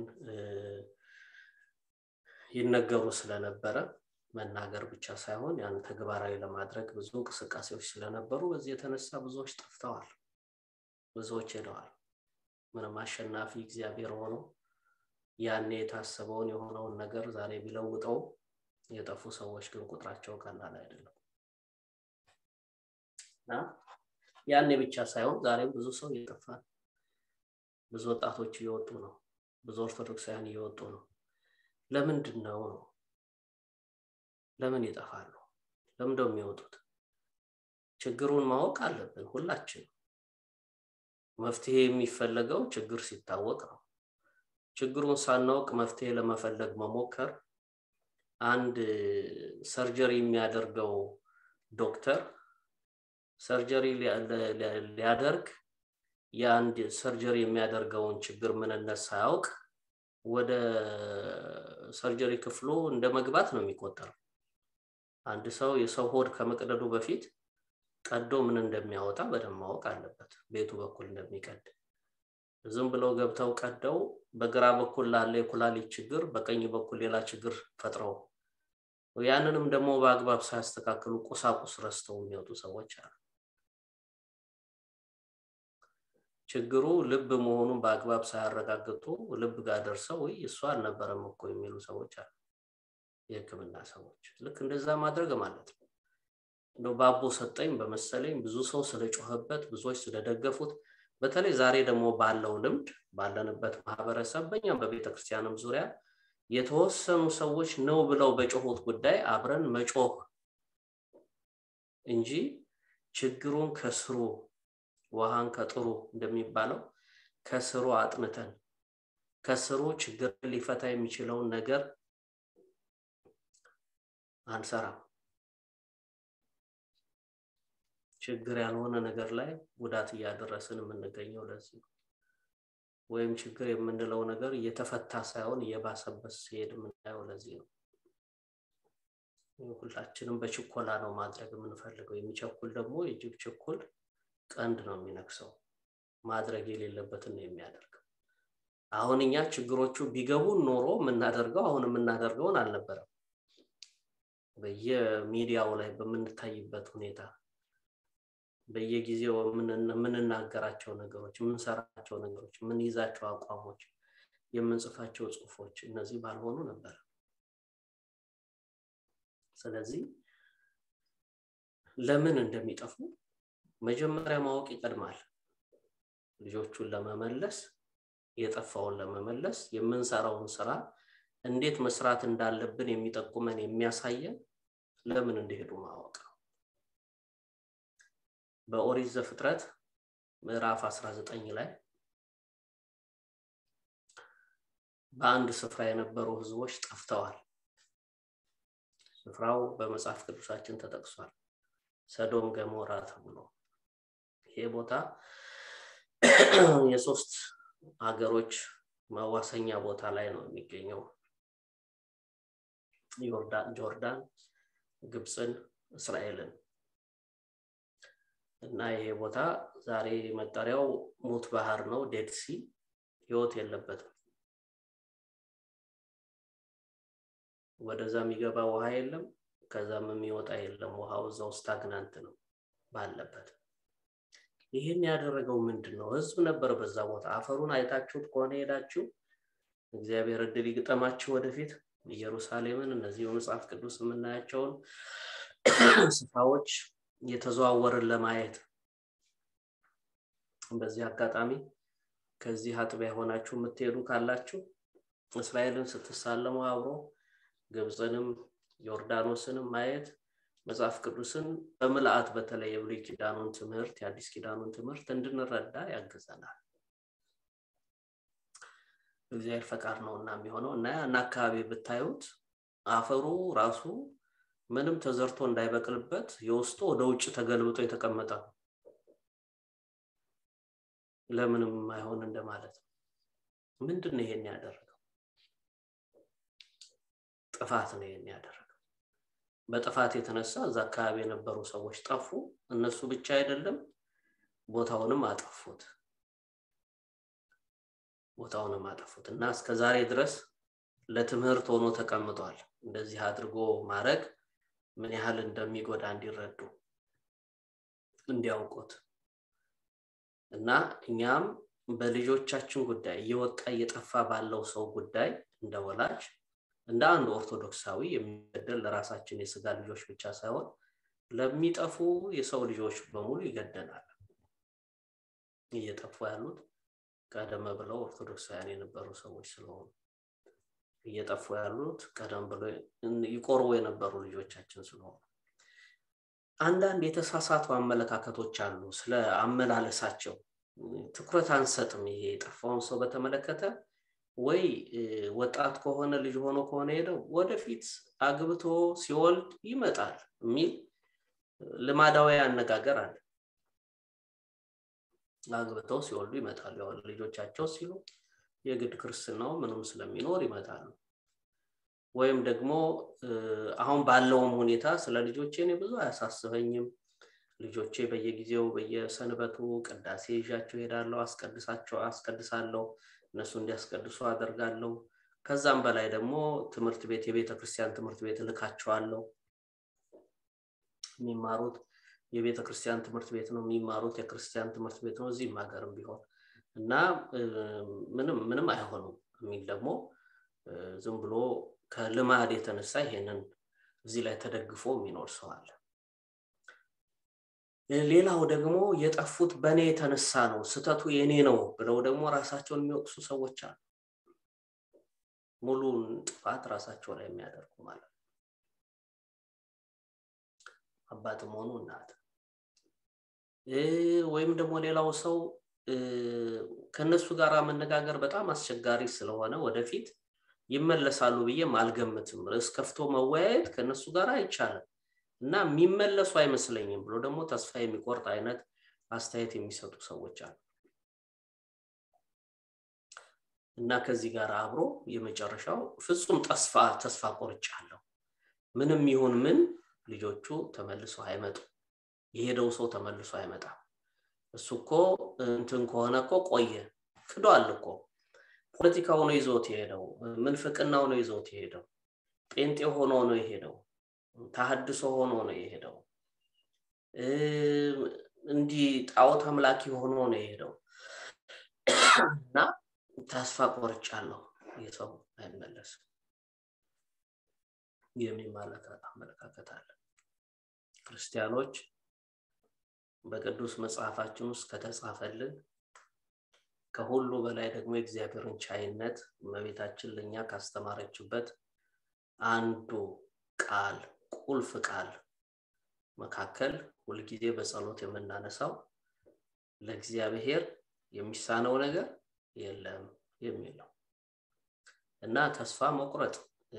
ይነገሩ ስለነበረ መናገር ብቻ ሳይሆን ያን ተግባራዊ ለማድረግ ብዙ እንቅስቃሴዎች ስለነበሩ በዚህ የተነሳ ብዙዎች ጠፍተዋል፣ ብዙዎች ሄደዋል። ምንም አሸናፊ እግዚአብሔር ሆኖ ያኔ የታሰበውን የሆነውን ነገር ዛሬ ቢለውጠው የጠፉ ሰዎች ግን ቁጥራቸው ቀላል አይደለም እና ያኔ ብቻ ሳይሆን ዛሬም ብዙ ሰው እየጠፋ ነው። ብዙ ወጣቶች እየወጡ ነው። ብዙ ኦርቶዶክሳውያን እየወጡ ነው። ለምንድን ነው ነው? ለምን ይጠፋሉ? ለምንድነው የሚወጡት? ችግሩን ማወቅ አለብን ሁላችን። መፍትሄ የሚፈለገው ችግር ሲታወቅ ነው። ችግሩን ሳናውቅ መፍትሄ ለመፈለግ መሞከር አንድ ሰርጀሪ የሚያደርገው ዶክተር ሰርጀሪ ሊያደርግ የአንድ ሰርጀሪ የሚያደርገውን ችግር ምንነት ሳያውቅ ወደ ሰርጀሪ ክፍሉ እንደ መግባት ነው የሚቆጠረው። አንድ ሰው የሰው ሆድ ከመቅደዱ በፊት ቀዶ ምን እንደሚያወጣ በደንብ ማወቅ አለበት፣ ቤቱ በኩል እንደሚቀድ። ዝም ብለው ገብተው ቀደው በግራ በኩል ላለ የኩላሊት ችግር በቀኝ በኩል ሌላ ችግር ፈጥረው ያንንም ደግሞ በአግባብ ሳያስተካክሉ ቁሳቁስ ረስተው የሚወጡ ሰዎች አሉ። ችግሩ ልብ መሆኑን በአግባብ ሳያረጋግጡ ልብ ጋር ደርሰው ወይ እሱ አልነበረም እኮ የሚሉ ሰዎች አሉ። የሕክምና ሰዎች ልክ እንደዛ ማድረግ ማለት ነው። እንደው ባቦ ሰጠኝ በመሰለኝ ብዙ ሰው ስለጮኸበት፣ ብዙዎች ስለደገፉት፣ በተለይ ዛሬ ደግሞ ባለው ልምድ ባለንበት ማህበረሰብ በእኛም በቤተ ክርስቲያንም ዙሪያ የተወሰኑ ሰዎች ነው ብለው በጮሁት ጉዳይ አብረን መጮህ እንጂ ችግሩን ከስሩ ውሃን ከጥሩ እንደሚባለው ከስሩ አጥንተን ከስሩ ችግር ሊፈታ የሚችለውን ነገር አንሰራም። ችግር ያልሆነ ነገር ላይ ጉዳት እያደረስን የምንገኘው ለዚህ ነው። ወይም ችግር የምንለው ነገር እየተፈታ ሳይሆን እየባሰበት ሲሄድ የምናየው ለዚህ ነው። ሁላችንም በችኮላ ነው ማድረግ የምንፈልገው። የሚቸኩል ደግሞ የጅብ ችኩል ቀንድ ነው የሚነክሰው። ማድረግ የሌለበትን ነው የሚያደርገው። አሁን እኛ ችግሮቹ ቢገቡን ኖሮ የምናደርገው አሁን የምናደርገውን አልነበረም። በየሚዲያው ላይ በምንታይበት ሁኔታ በየጊዜው የምንናገራቸው ነገሮች የምንሰራቸው ነገሮች የምንይዛቸው አቋሞች የምንጽፋቸው ጽሁፎች እነዚህ ባልሆኑ ነበር ስለዚህ ለምን እንደሚጠፉ መጀመሪያ ማወቅ ይቀድማል ልጆቹን ለመመለስ የጠፋውን ለመመለስ የምንሰራውን ስራ እንዴት መስራት እንዳለብን የሚጠቁመን የሚያሳየን ለምን እንደሄዱ ማወቅ ነው በኦሪት ዘፍጥረት ምዕራፍ 19 ላይ በአንድ ስፍራ የነበሩ ህዝቦች ጠፍተዋል ስፍራው በመጽሐፍ ቅዱሳችን ተጠቅሷል ሰዶም ገሞራ ተብሎ ይሄ ቦታ የሶስት ሀገሮች መዋሰኛ ቦታ ላይ ነው የሚገኘው ጆርዳን ግብፅን እስራኤልን እና ይሄ ቦታ ዛሬ መጠሪያው ሙት ባህር ነው ዴድሲ ህይወት የለበትም ወደዛ የሚገባ ውሃ የለም ከዛም የሚወጣ የለም ውሃው እዛው ስታግናንት ነው ባለበት ይህን ያደረገው ምንድን ነው ህዝብ ነበር በዛ ቦታ አፈሩን አይታችሁት ከሆነ ሄዳችሁ እግዚአብሔር እድል ይግጠማችሁ ወደፊት ኢየሩሳሌምን እነዚህ በመጽሐፍ ቅዱስ የምናያቸውን ስፍራዎች እየተዘዋወርን ለማየት በዚህ አጋጣሚ ከዚህ አጥቢያ የሆናችሁ የምትሄዱ ካላችሁ እስራኤልን ስትሳለሙ አብሮ ግብፅንም ዮርዳኖስንም ማየት መጽሐፍ ቅዱስን በምልአት በተለይ የብሉይ ኪዳኑን ትምህርት የአዲስ ኪዳኑን ትምህርት እንድንረዳ ያግዘናል እግዚአብሔር ፈቃድ ነው እና የሚሆነው እና ያን አካባቢ ብታዩት አፈሩ ራሱ ምንም ተዘርቶ እንዳይበቅልበት የውስጡ ወደ ውጭ ተገልብጦ የተቀመጠ ነው ለምንም አይሆን እንደማለት ነው ምንድን ነው ይሄን ያደረገው ጥፋት ነው ይሄን ያደረገው በጥፋት የተነሳ እዛ አካባቢ የነበሩ ሰዎች ጠፉ እነሱ ብቻ አይደለም ቦታውንም አጠፉት ቦታውንም አጠፉት እና እስከ ዛሬ ድረስ ለትምህርት ሆኖ ተቀምጧል እንደዚህ አድርጎ ማድረግ ምን ያህል እንደሚጎዳ እንዲረዱ እንዲያውቁት እና እኛም በልጆቻችን ጉዳይ እየወጣ እየጠፋ ባለው ሰው ጉዳይ እንደ ወላጅ እንደ አንድ ኦርቶዶክሳዊ የሚገደል ለራሳችን የስጋ ልጆች ብቻ ሳይሆን ለሚጠፉ የሰው ልጆች በሙሉ ይገደናል እየጠፉ ያሉት ቀደም ብለው ኦርቶዶክሳውያን የነበሩ ሰዎች ስለሆኑ እየጠፉ ያሉት ቀደም ብሎ ይቆርቡ የነበሩ ልጆቻችን ስለሆኑ አንዳንድ የተሳሳቱ አመለካከቶች አሉ ስለ አመላለሳቸው ትኩረት አንሰጥም ይሄ የጠፋውን ሰው በተመለከተ ወይ ወጣት ከሆነ ልጅ ሆኖ ከሆነ ሄደው ወደፊት አግብቶ ሲወልድ ይመጣል የሚል ልማዳዊ አነጋገር አለ አግብተው ሲወልዱ ይመጣሉ ያው ልጆቻቸው ሲሉ የግድ ክርስትናው ምንም ስለሚኖር ይመጣሉ ወይም ደግሞ አሁን ባለውም ሁኔታ ስለ ልጆቼ እኔ ብዙ አያሳስበኝም ልጆቼ በየጊዜው በየሰንበቱ ቅዳሴ ይዣቸው ሄዳለሁ አስቀድሳቸው አስቀድሳለሁ እነሱ እንዲያስቀድሱ አደርጋለሁ ከዛም በላይ ደግሞ ትምህርት ቤት የቤተ ክርስቲያን ትምህርት ቤት እልካቸዋለሁ የሚማሩት የቤተ ክርስቲያን ትምህርት ቤት ነው የሚማሩት የክርስቲያን ትምህርት ቤት ነው እዚህም ሀገርም ቢሆን እና ምንም ምንም አይሆኑም የሚል ደግሞ ዝም ብሎ ከልማድ የተነሳ ይሄንን እዚህ ላይ ተደግፎ የሚኖር ሰው አለ ሌላው ደግሞ የጠፉት በእኔ የተነሳ ነው ስተቱ የኔ ነው ብለው ደግሞ ራሳቸውን የሚወቅሱ ሰዎች አሉ ሙሉን ጥፋት ራሳቸው ላይ የሚያደርጉ ማለት ነው አባትም ሆኑ እናት ወይም ደግሞ ሌላው ሰው ከነሱ ጋር መነጋገር በጣም አስቸጋሪ ስለሆነ ወደፊት ይመለሳሉ ብዬም አልገምትም ርዕስ ከፍቶ መወያየት ከነሱ ጋር አይቻልም እና የሚመለሱ አይመስለኝም ብሎ ደግሞ ተስፋ የሚቆርጥ አይነት አስተያየት የሚሰጡ ሰዎች አሉ እና ከዚህ ጋር አብሮ የመጨረሻው ፍጹም ተስፋ ተስፋ ቆርጫለሁ ምንም ይሁን ምን ልጆቹ ተመልሶ አይመጡ የሄደው ሰው ተመልሶ አይመጣም እሱ እኮ እንትን ከሆነ እኮ ቆየ ክዷል እኮ ፖለቲካው ነው ይዞት የሄደው ምንፍቅናው ነው ይዞት የሄደው ጴንጤ ሆኖ ነው የሄደው ተሀድሶ ሆኖ ነው የሄደው እንዲህ ጣዖት አምላኪ ሆኖ ነው የሄደው እና ተስፋ ቆርጫለሁ የሰው አይመለስም የሚማለከት አመለካከት አለ ክርስቲያኖች በቅዱስ መጽሐፋችን ውስጥ ከተጻፈልን ከሁሉ በላይ ደግሞ የእግዚአብሔርን ቻይነት እመቤታችን ለእኛ ካስተማረችበት አንዱ ቃል ቁልፍ ቃል መካከል ሁልጊዜ በጸሎት የምናነሳው ለእግዚአብሔር የሚሳነው ነገር የለም የሚል ነው እና ተስፋ መቁረጥ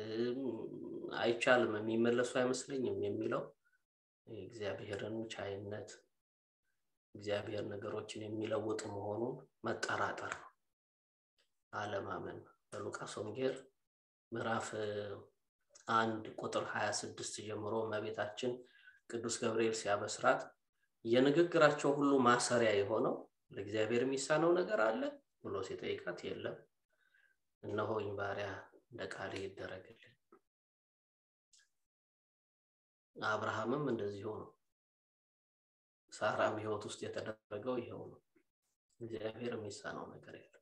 አይቻልም የሚመለሱ አይመስለኝም የሚለው የእግዚአብሔርን ቻይነት እግዚአብሔር ነገሮችን የሚለውጥ መሆኑን መጠራጠር ነው አለማመን በሉቃስ ወንጌል ምዕራፍ አንድ ቁጥር 26 ጀምሮ እመቤታችን ቅዱስ ገብርኤል ሲያበስራት የንግግራቸው ሁሉ ማሰሪያ የሆነው ለእግዚአብሔር የሚሳነው ነገር አለ ብሎ ሲጠይቃት የለም እነሆኝ ባሪያ እንደ ቃል ይደረግልን አብርሃምም እንደዚሁ ነው ሳራም ህይወት ውስጥ የተደረገው ይኸው ነው እግዚአብሔር የሚሳነው ነገር የለም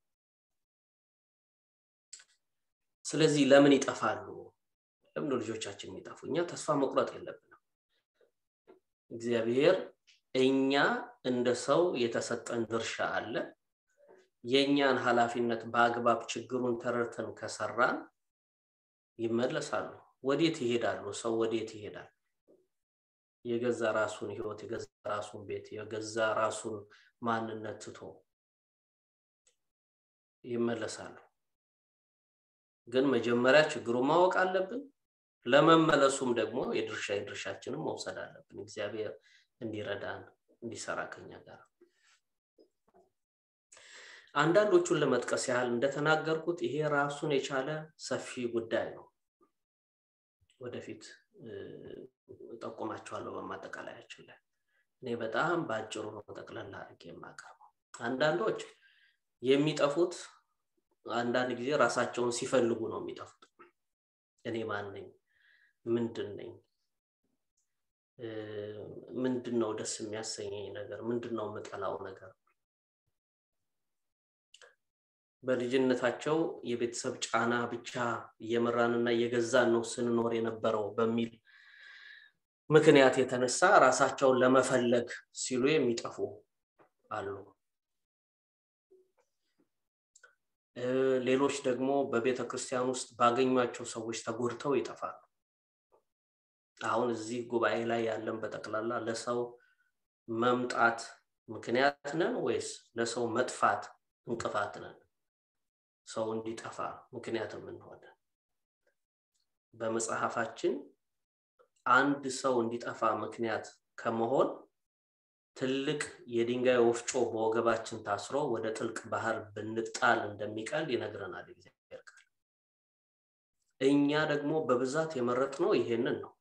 ስለዚህ ለምን ይጠፋሉ ለምን ልጆቻችን የሚጠፉ እኛ ተስፋ መቁረጥ የለብንም እግዚአብሔር እኛ እንደ ሰው የተሰጠን ድርሻ አለ የእኛን ኃላፊነት በአግባብ ችግሩን ተረድተን ከሰራን ይመለሳሉ ወዴት ይሄዳሉ ሰው ወዴት ይሄዳል የገዛ ራሱን ህይወት የገዛ ራሱን ቤት የገዛ ራሱን ማንነት ትቶ ይመለሳሉ ግን መጀመሪያ ችግሩ ማወቅ አለብን ለመመለሱም ደግሞ የድርሻ የድርሻችንን መውሰድ አለብን እግዚአብሔር እንዲረዳን እንዲሰራ ከኛ ጋር አንዳንዶቹን ለመጥቀስ ያህል እንደተናገርኩት ይሄ ራሱን የቻለ ሰፊ ጉዳይ ነው ወደፊት ጠቁማቸዋለሁ በማጠቃለያችን ላይ እኔ በጣም በአጭሩ ነው ጠቅለላ አድርጌ የማቀርበው አንዳንዶች የሚጠፉት አንዳንድ ጊዜ ራሳቸውን ሲፈልጉ ነው የሚጠፉት እኔ ማን ነኝ ምንድን ነኝ ምንድን ነው ደስ የሚያሰኘኝ ነገር ምንድን ነው የምጠላው ነገር በልጅነታቸው የቤተሰብ ጫና ብቻ እየመራንና እየገዛን ነው ስንኖር የነበረው በሚል ምክንያት የተነሳ ራሳቸውን ለመፈለግ ሲሉ የሚጠፉ አሉ ሌሎች ደግሞ በቤተ ክርስቲያን ውስጥ ባገኟቸው ሰዎች ተጎድተው ይጠፋሉ አሁን እዚህ ጉባኤ ላይ ያለን በጠቅላላ ለሰው መምጣት ምክንያት ነን ወይስ ለሰው መጥፋት እንቅፋት ነን ሰው እንዲጠፋ ምክንያት የምንሆነ በመጽሐፋችን አንድ ሰው እንዲጠፋ ምክንያት ከመሆን ትልቅ የድንጋይ ወፍጮ በወገባችን ታስሮ ወደ ጥልቅ ባህር ብንጣል እንደሚቀል ይነግረናል እግዚአብሔር ቃል እኛ ደግሞ በብዛት የመረጥ ነው ይሄንን ነው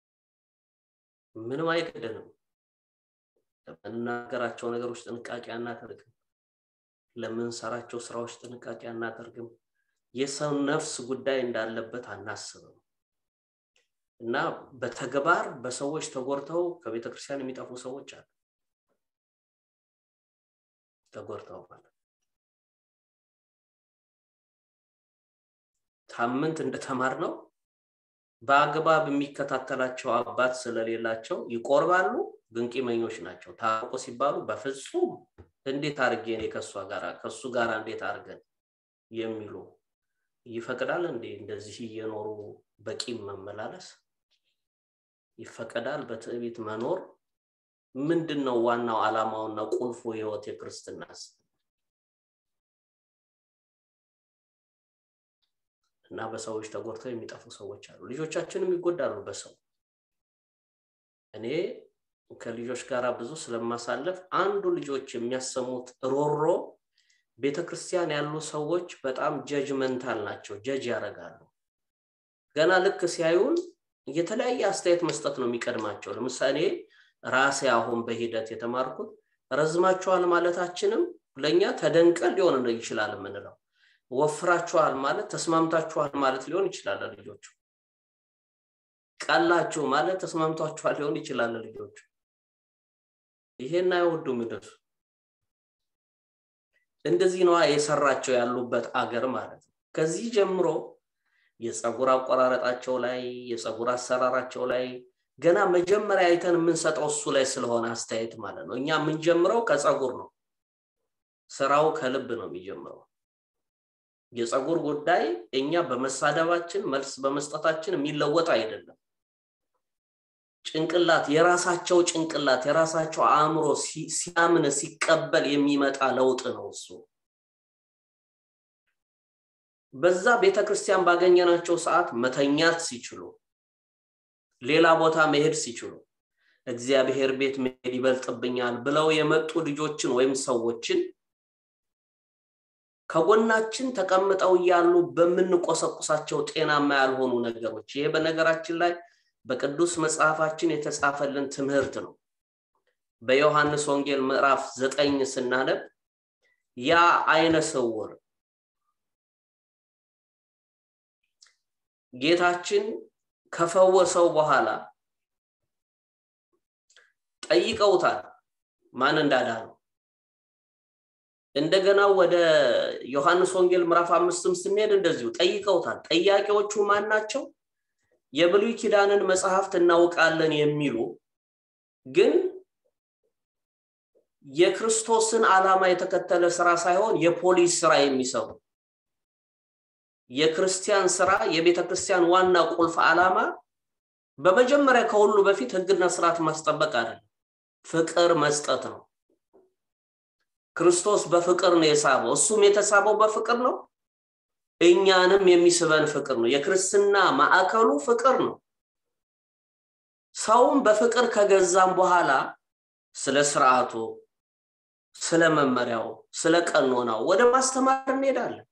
ምንም አይገደንም ለምንናገራቸው ነገሮች ጥንቃቄ አናደርግም ለምንሰራቸው ስራዎች ጥንቃቄ አናደርግም የሰው ነፍስ ጉዳይ እንዳለበት አናስብም እና በተግባር በሰዎች ተጎድተው ከቤተ ክርስቲያን የሚጠፉ ሰዎች አሉ ተጎድተው ማለት ሳምንት እንደተማር ነው በአግባብ የሚከታተላቸው አባት ስለሌላቸው ይቆርባሉ ግን ቂመኞች ናቸው ታውቆ ሲባሉ በፍጹም እንዴት አድርጌ እኔ ከእሷ ጋር ከእሱ ጋር እንዴት አድርገን የሚሉ ይፈቅዳል እንዴ እንደዚህ እየኖሩ በቂም መመላለስ ይፈቀዳል በትዕቢት መኖር ምንድን ነው ዋናው አላማውና ቁልፉ ህይወት የክርስትናስ እና በሰዎች ተጎድተው የሚጠፉ ሰዎች አሉ ልጆቻችንም ይጎዳሉ በሰው እኔ ከልጆች ጋር ብዙ ስለማሳለፍ አንዱ ልጆች የሚያሰሙት ሮሮ ቤተክርስቲያን ያሉ ሰዎች በጣም ጀጅመንታል ናቸው ጀጅ ያደርጋሉ ገና ልክ ሲያዩን የተለያየ አስተያየት መስጠት ነው የሚቀድማቸው ለምሳሌ ራሴ አሁን በሂደት የተማርኩት ረዝማችኋል ማለታችንም ለእኛ ተደንቀን ሊሆን ይችላል የምንለው ወፍራችኋል ማለት ተስማምታችኋል ማለት ሊሆን ይችላል ልጆቹ ቀላችሁ ማለት ተስማምቷችኋል ሊሆን ይችላል ልጆቹ ይሄን አይወዱም እነሱ እንደዚህ ነዋ የሰራቸው ያሉበት አገር ማለት ነው ከዚህ ጀምሮ የፀጉር አቆራረጣቸው ላይ የፀጉር አሰራራቸው ላይ ገና መጀመሪያ አይተን የምንሰጠው እሱ ላይ ስለሆነ አስተያየት ማለት ነው እኛ የምንጀምረው ከፀጉር ነው ስራው ከልብ ነው የሚጀምረው የፀጉር ጉዳይ እኛ በመሳደባችን መልስ በመስጠታችን የሚለወጥ አይደለም ጭንቅላት የራሳቸው ጭንቅላት የራሳቸው አእምሮ ሲያምን ሲቀበል የሚመጣ ለውጥ ነው እሱ በዛ ቤተክርስቲያን ባገኘናቸው ሰዓት መተኛት ሲችሉ ሌላ ቦታ መሄድ ሲችሉ እግዚአብሔር ቤት መሄድ ይበልጥብኛል ብለው የመጡ ልጆችን ወይም ሰዎችን ከጎናችን ተቀምጠው እያሉ በምንቆሰቁሳቸው ጤናማ ያልሆኑ ነገሮች ይሄ በነገራችን ላይ በቅዱስ መጽሐፋችን የተጻፈልን ትምህርት ነው በዮሐንስ ወንጌል ምዕራፍ ዘጠኝ ስናነብ ያ አይነ ስውር ጌታችን ከፈወሰው በኋላ ጠይቀውታል ማን እንዳዳነው እንደገና ወደ ዮሐንስ ወንጌል ምዕራፍ አምስትም ስንሄድ እንደዚሁ ጠይቀውታል ጠያቂዎቹ ማን ናቸው የብሉይ ኪዳንን መጽሐፍት እናውቃለን የሚሉ ግን የክርስቶስን ዓላማ የተከተለ ስራ ሳይሆን የፖሊስ ስራ የሚሰሩ የክርስቲያን ስራ የቤተ ክርስቲያን ዋና ቁልፍ ዓላማ በመጀመሪያ ከሁሉ በፊት ህግና ስርዓት ማስጠበቅ አይደለም ፍቅር መስጠት ነው ክርስቶስ በፍቅር ነው የሳበው እሱም የተሳበው በፍቅር ነው እኛንም የሚስበን ፍቅር ነው የክርስትና ማዕከሉ ፍቅር ነው ሰውም በፍቅር ከገዛም በኋላ ስለ ስርዓቱ ስለ መመሪያው ስለ ቀኖናው ወደ ማስተማር እንሄዳለን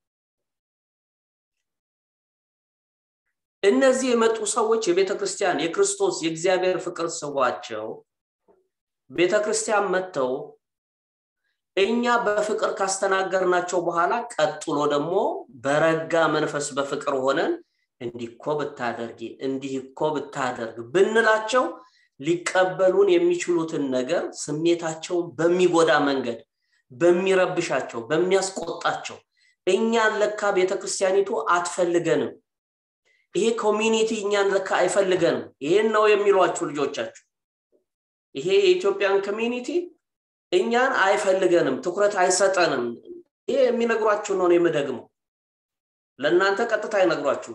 እነዚህ የመጡ ሰዎች የቤተ ክርስቲያን የክርስቶስ የእግዚአብሔር ፍቅር ስቧቸው ቤተ ክርስቲያን መጥተው እኛ በፍቅር ካስተናገርናቸው በኋላ ቀጥሎ ደግሞ በረጋ መንፈስ በፍቅር ሆነን እንዲህ እኮ ብታደርጊ እንዲህ እኮ ብታደርግ ብንላቸው ሊቀበሉን የሚችሉትን ነገር ስሜታቸውን በሚጎዳ መንገድ በሚረብሻቸው በሚያስቆጣቸው እኛን ለካ ቤተክርስቲያኒቱ አትፈልገንም ይሄ ኮሚኒቲ እኛን ለካ አይፈልገንም ይሄን ነው የሚሏችሁ ልጆቻችሁ ይሄ የኢትዮጵያን ኮሚኒቲ እኛን አይፈልገንም ትኩረት አይሰጠንም ይሄ የሚነግሯችሁ ነው የምደግመው ለእናንተ ቀጥታ አይነግሯችሁም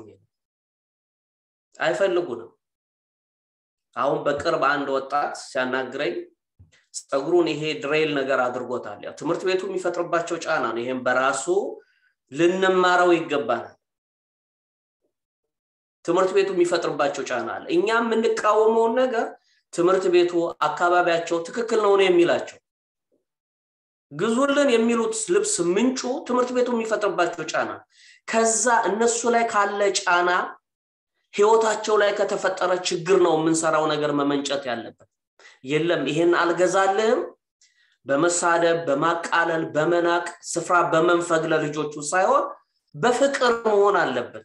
አይፈልጉንም አሁን በቅርብ አንድ ወጣት ሲያናግረኝ ፀጉሩን ይሄ ድሬል ነገር አድርጎታል ያው ትምህርት ቤቱ የሚፈጥርባቸው ጫና ነው ይሄም በራሱ ልንማረው ይገባናል ትምህርት ቤቱ የሚፈጥርባቸው ጫና አለ እኛ የምንቃወመውን ነገር ትምህርት ቤቱ አካባቢያቸው ትክክል ነው የሚላቸው ግዙልን የሚሉት ልብስ ምንጩ ትምህርት ቤቱ የሚፈጥርባቸው ጫና ከዛ እነሱ ላይ ካለ ጫና ህይወታቸው ላይ ከተፈጠረ ችግር ነው የምንሰራው ነገር መመንጨት ያለበት የለም ይሄን አልገዛልህም በመሳደብ በማቃለል በመናቅ ስፍራ በመንፈግ ለልጆቹ ሳይሆን በፍቅር መሆን አለበት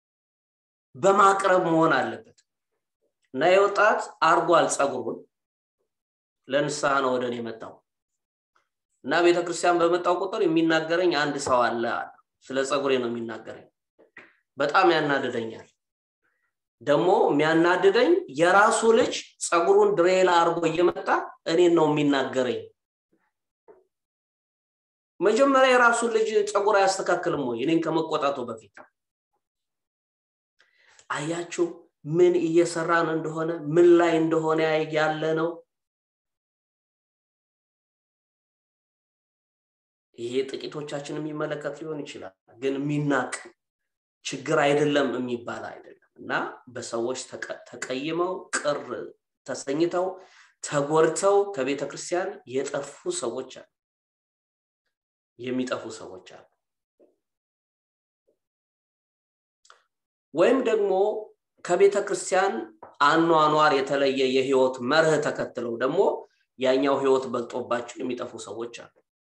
በማቅረብ መሆን አለበት እና የወጣት አርጓል ፀጉሩን ለንስሐ ነው ወደ እኔ የመጣው እና ቤተክርስቲያን በመጣው ቁጥር የሚናገረኝ አንድ ሰው አለ ስለ ፀጉሬ ነው የሚናገረኝ በጣም ያናድደኛል ደግሞ የሚያናድደኝ የራሱ ልጅ ፀጉሩን ድሬላ አርጎ እየመጣ እኔን ነው የሚናገረኝ መጀመሪያ የራሱን ልጅ ፀጉር አያስተካክልም ወይ እኔን ከመቆጣቱ በፊት አያችሁ ምን እየሰራን እንደሆነ ምን ላይ እንደሆነ ያለ ነው ይሄ ጥቂቶቻችን የሚመለከት ሊሆን ይችላል ግን የሚናቅ ችግር አይደለም የሚባል አይደለም እና በሰዎች ተቀይመው ቅር ተሰኝተው ተጎርተው ከቤተ ክርስቲያን የጠፉ ሰዎች አሉ የሚጠፉ ሰዎች አሉ ወይም ደግሞ ከቤተ ክርስቲያን አኗኗር የተለየ የህይወት መርህ ተከትለው ደግሞ ያኛው ህይወት በልጦባቸው የሚጠፉ ሰዎች አሉ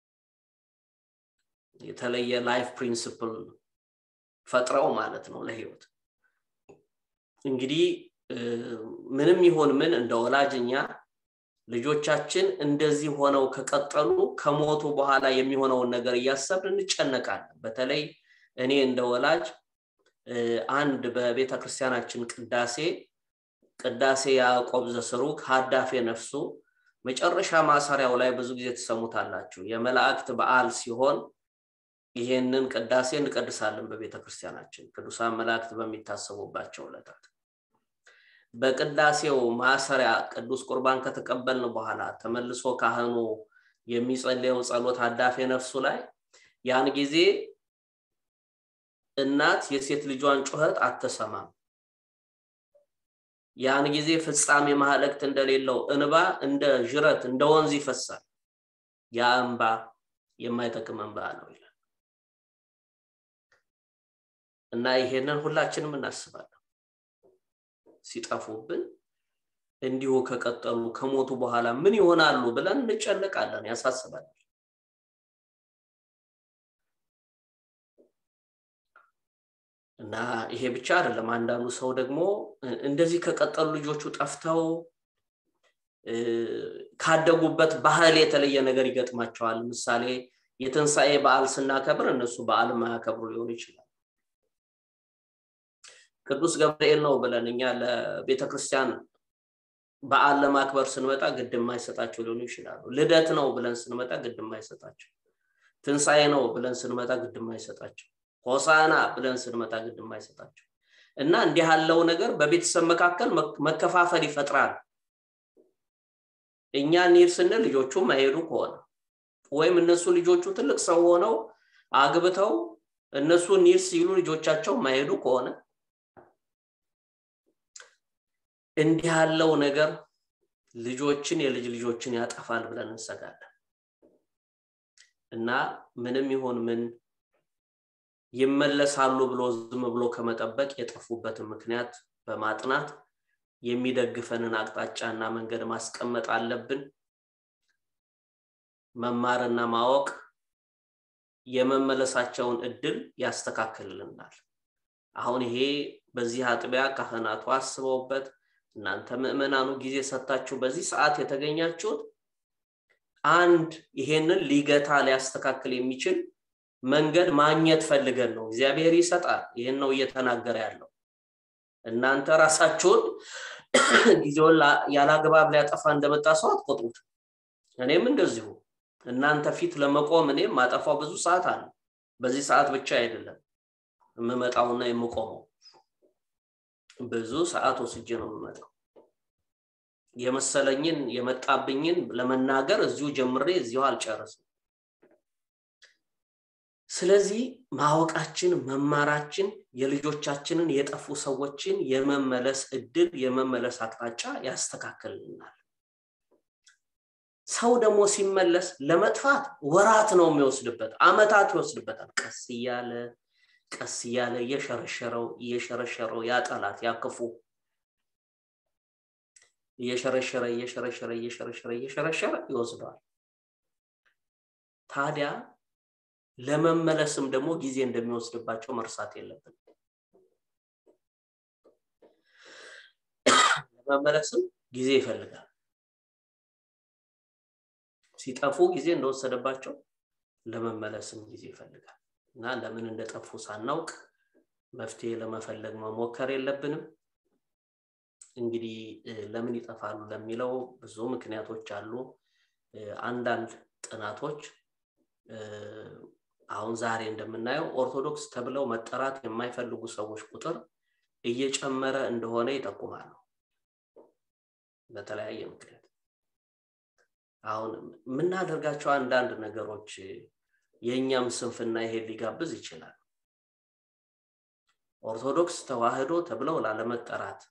የተለየ ላይፍ ፕሪንስፕል ፈጥረው ማለት ነው ለህይወት እንግዲህ ምንም ይሆን ምን እንደ ወላጅኛ ልጆቻችን እንደዚህ ሆነው ከቀጠሉ ከሞቱ በኋላ የሚሆነውን ነገር እያሰብን እንጨነቃለን በተለይ እኔ እንደ ወላጅ አንድ በቤተ ክርስቲያናችን ቅዳሴ ቅዳሴ ያዕቆብ ዘስሩግ ሀዳፌ ነፍሱ መጨረሻ ማሰሪያው ላይ ብዙ ጊዜ ትሰሙታላችሁ የመላእክት በዓል ሲሆን ይሄንን ቅዳሴ እንቀድሳለን በቤተ ክርስቲያናችን ቅዱሳን መላእክት በሚታሰቡባቸው ዕለታት በቅዳሴው ማሰሪያ ቅዱስ ቁርባን ከተቀበልን በኋላ ተመልሶ ካህኑ የሚጸልየው ጸሎት አዳፌ ነፍሱ ላይ ያን ጊዜ እናት የሴት ልጇን ጩኸት አትሰማም ያን ጊዜ ፍጻሜ ማህለክት እንደሌለው እንባ እንደ ዥረት እንደ ወንዝ ይፈሳል ያ እንባ የማይጠቅም እንባ ነው ይላል እና ይሄንን ሁላችንም እናስባለን ሲጠፉብን እንዲሁ ከቀጠሉ ከሞቱ በኋላ ምን ይሆናሉ ብለን እንጨነቃለን ያሳስባል እና ይሄ ብቻ አይደለም አንዳንዱ ሰው ደግሞ እንደዚህ ከቀጠሉ ልጆቹ ጠፍተው ካደጉበት ባህል የተለየ ነገር ይገጥማቸዋል ምሳሌ የትንሣኤ በዓል ስናከብር እነሱ በዓል ማያከብሩ ሊሆኑ ይችላል ቅዱስ ገብርኤል ነው ብለን እኛ ለቤተ ክርስቲያን በዓል ለማክበር ስንመጣ ግድ የማይሰጣቸው ሊሆኑ ይችላሉ ልደት ነው ብለን ስንመጣ ግድ የማይሰጣቸው ትንሣኤ ነው ብለን ስንመጣ ግድ የማይሰጣቸው ሆሳና ብለን ስንመጣ ግድ የማይሰጣቸው እና እንዲህ ያለው ነገር በቤተሰብ መካከል መከፋፈል ይፈጥራል እኛ እንሂድ ስንል ልጆቹ ማይሄዱ ከሆነ ወይም እነሱ ልጆቹ ትልቅ ሰው ሆነው አግብተው እነሱ እንሂድ ሲሉ ልጆቻቸው ማይሄዱ ከሆነ እንዲህ ያለው ነገር ልጆችን የልጅ ልጆችን ያጠፋል ብለን እንሰጋለን እና ምንም ይሆን ምን ይመለሳሉ ብሎ ዝም ብሎ ከመጠበቅ የጠፉበትን ምክንያት በማጥናት የሚደግፈንን አቅጣጫና መንገድ ማስቀመጥ አለብን መማርና ማወቅ የመመለሳቸውን እድል ያስተካክልልናል አሁን ይሄ በዚህ አጥቢያ ካህናቱ አስበውበት እናንተ ምእመናኑ ጊዜ ሰጥታችሁ በዚህ ሰዓት የተገኛችሁት አንድ ይሄንን ሊገታ ሊያስተካክል የሚችል መንገድ ማግኘት ፈልገን ነው እግዚአብሔር ይሰጣል ይህን ነው እየተናገረ ያለው እናንተ ራሳችሁን ጊዜውን ያላግባብ ሊያጠፋ እንደመጣ ሰው አትቆጥሩት እኔም እንደዚሁ እናንተ ፊት ለመቆም እኔም ማጠፋው ብዙ ሰዓት አለ በዚህ ሰዓት ብቻ አይደለም የምመጣውና የምቆመው ብዙ ሰዓት ወስጄ ነው የምመጣው የመሰለኝን የመጣብኝን ለመናገር እዚሁ ጀምሬ እዚሁ አልጨርስም ስለዚህ ማወቃችን መማራችን የልጆቻችንን የጠፉ ሰዎችን የመመለስ እድል የመመለስ አቅጣጫ ያስተካክልልናል ሰው ደግሞ ሲመለስ ለመጥፋት ወራት ነው የሚወስድበት አመታት ይወስድበታል ቀስ እያለ ቀስ እያለ እየሸረሸረው እየሸረሸረው ያጠላት ያክፉ እየሸረሸረ እየሸረሸረ እየሸረሸረ እየሸረሸረ ይወስደዋል ታዲያ ለመመለስም ደግሞ ጊዜ እንደሚወስድባቸው መርሳት የለብን ለመመለስም ጊዜ ይፈልጋል ሲጠፉ ጊዜ እንደወሰደባቸው ለመመለስም ጊዜ ይፈልጋል እና ለምን እንደጠፉ ሳናውቅ መፍትሄ ለመፈለግ መሞከር የለብንም እንግዲህ ለምን ይጠፋሉ ለሚለው ብዙ ምክንያቶች አሉ አንዳንድ ጥናቶች አሁን ዛሬ እንደምናየው ኦርቶዶክስ ተብለው መጠራት የማይፈልጉ ሰዎች ቁጥር እየጨመረ እንደሆነ ይጠቁማሉ በተለያየ ምክንያት አሁን የምናደርጋቸው አንዳንድ ነገሮች የእኛም ስንፍና ይሄን ሊጋብዝ ይችላል ኦርቶዶክስ ተዋህዶ ተብለው ላለመጠራት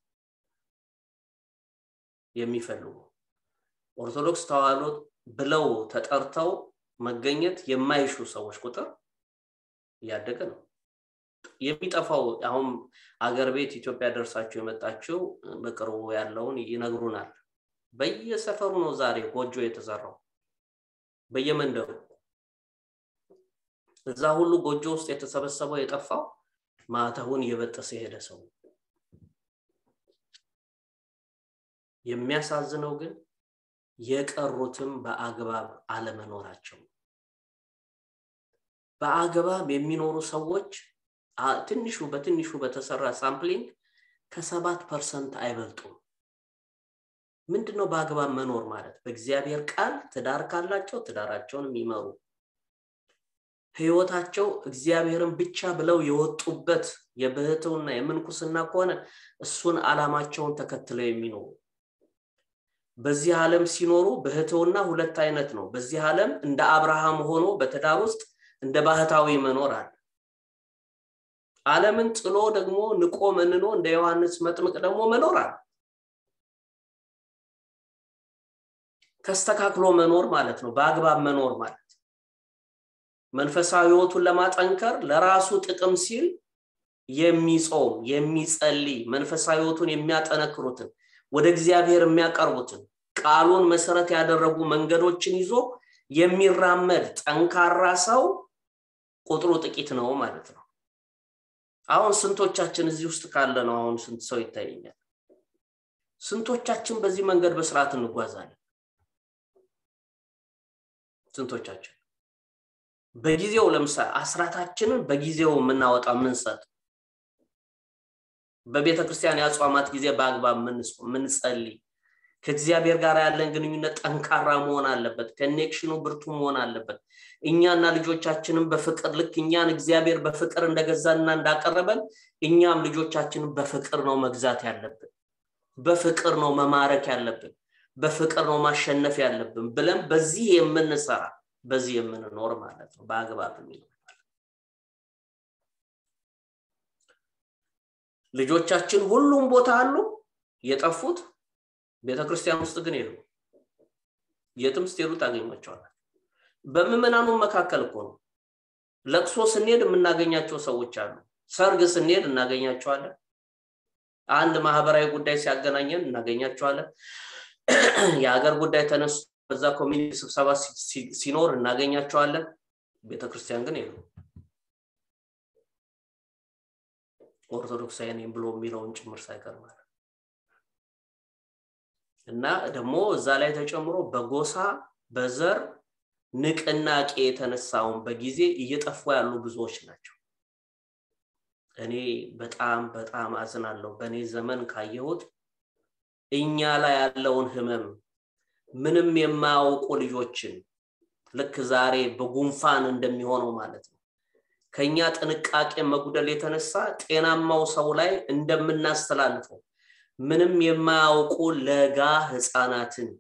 የሚፈልጉ ኦርቶዶክስ ተዋህዶ ብለው ተጠርተው መገኘት የማይሹ ሰዎች ቁጥር እያደገ ነው የሚጠፋው አሁን አገር ቤት ኢትዮጵያ ደርሳችሁ የመጣችው በቅርቡ ያለውን ይነግሩናል በየሰፈሩ ነው ዛሬ ጎጆ የተዘራው በየመንደሩ እዛ ሁሉ ጎጆ ውስጥ የተሰበሰበው የጠፋው ማተቡን እየበጠሰ የሄደ ሰው የሚያሳዝነው ግን የቀሩትም በአግባብ አለመኖራቸው በአግባብ የሚኖሩ ሰዎች ትንሹ በትንሹ በተሰራ ሳምፕሊንግ ከሰባት ፐርሰንት አይበልጡም ምንድነው በአግባብ መኖር ማለት በእግዚአብሔር ቃል ትዳር ካላቸው ትዳራቸውን የሚመሩ ህይወታቸው እግዚአብሔርን ብቻ ብለው የወጡበት የብህትውና የምንኩስና ከሆነ እሱን አላማቸውን ተከትለው የሚኖሩ በዚህ ዓለም ሲኖሩ ብህትውና ሁለት አይነት ነው በዚህ ዓለም እንደ አብርሃም ሆኖ በትዳር ውስጥ እንደ ባህታዊ መኖር አለ ዓለምን ጥሎ ደግሞ ንቆ መንኖ እንደ ዮሐንስ መጥምቅ ደግሞ መኖር አለ ተስተካክሎ መኖር ማለት ነው በአግባብ መኖር ማለት መንፈሳዊ ህይወቱን ለማጠንከር ለራሱ ጥቅም ሲል የሚጾም የሚጸልይ መንፈሳዊ ህይወቱን የሚያጠነክሩትን ወደ እግዚአብሔር የሚያቀርቡትን ቃሉን መሰረት ያደረጉ መንገዶችን ይዞ የሚራመድ ጠንካራ ሰው ቁጥሩ ጥቂት ነው ማለት ነው አሁን ስንቶቻችን እዚህ ውስጥ ካለ ነው አሁን ስንት ሰው ይታየኛል ስንቶቻችን በዚህ መንገድ በስርዓት እንጓዛለን ስንቶቻችን በጊዜው ለምሳሌ አስራታችንን በጊዜው የምናወጣ ምንሰጥ በቤተ ክርስቲያን የአጽዋማት ጊዜ በአግባብ ምንጸልይ ከእግዚአብሔር ጋር ያለን ግንኙነት ጠንካራ መሆን አለበት ከኔክሽኑ ብርቱ መሆን አለበት እኛና ልጆቻችንም በፍቅር ልክ እኛን እግዚአብሔር በፍቅር እንደገዛና እንዳቀረበን እኛም ልጆቻችንን በፍቅር ነው መግዛት ያለብን በፍቅር ነው መማረክ ያለብን በፍቅር ነው ማሸነፍ ያለብን ብለን በዚህ የምንሰራ በዚህ የምንኖር ማለት ነው በአግባብ የሚኖር ልጆቻችን ሁሉም ቦታ አሉ የጠፉት ቤተክርስቲያን ውስጥ ግን የሉ የትም ስትሄዱ ታገኟቸዋል በምዕመናኑ መካከል እኮ ነው ለቅሶ ስንሄድ የምናገኛቸው ሰዎች አሉ ሰርግ ስንሄድ እናገኛቸዋለን አንድ ማህበራዊ ጉዳይ ሲያገናኘን እናገኛቸዋለን የሀገር ጉዳይ ተነሱ በዛ ኮሚኒቲ ስብሰባ ሲኖር እናገኛቸዋለን ቤተክርስቲያን ግን የሉ ኦርቶዶክሳዊ ነኝ ብሎ የሚለውን ጭምር ሳይቀር ማለት እና ደግሞ እዛ ላይ ተጨምሮ በጎሳ በዘር ንቅናቄ የተነሳውን በጊዜ እየጠፉ ያሉ ብዙዎች ናቸው እኔ በጣም በጣም አዝናለሁ በእኔ ዘመን ካየሁት እኛ ላይ ያለውን ህመም ምንም የማያውቁ ልጆችን ልክ ዛሬ በጉንፋን እንደሚሆነው ማለት ነው ከኛ ጥንቃቄ መጉደል የተነሳ ጤናማው ሰው ላይ እንደምናስተላልፈው ምንም የማያውቁ ለጋ ህፃናትን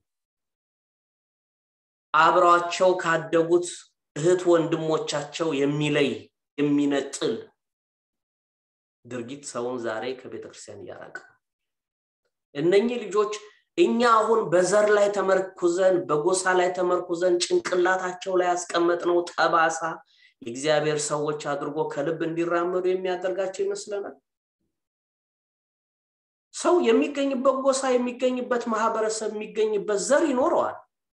አብረዋቸው ካደጉት እህት ወንድሞቻቸው የሚለይ የሚነጥል ድርጊት ሰውን ዛሬ ከቤተክርስቲያን እያራቀ እነኚህ ልጆች እኛ አሁን በዘር ላይ ተመርኩዘን በጎሳ ላይ ተመርኩዘን ጭንቅላታቸው ላይ ያስቀመጥነው ጠባሳ የእግዚአብሔር ሰዎች አድርጎ ከልብ እንዲራመዱ የሚያደርጋቸው ይመስለናል ሰው የሚገኝበት ጎሳ የሚገኝበት ማህበረሰብ የሚገኝበት ዘር ይኖረዋል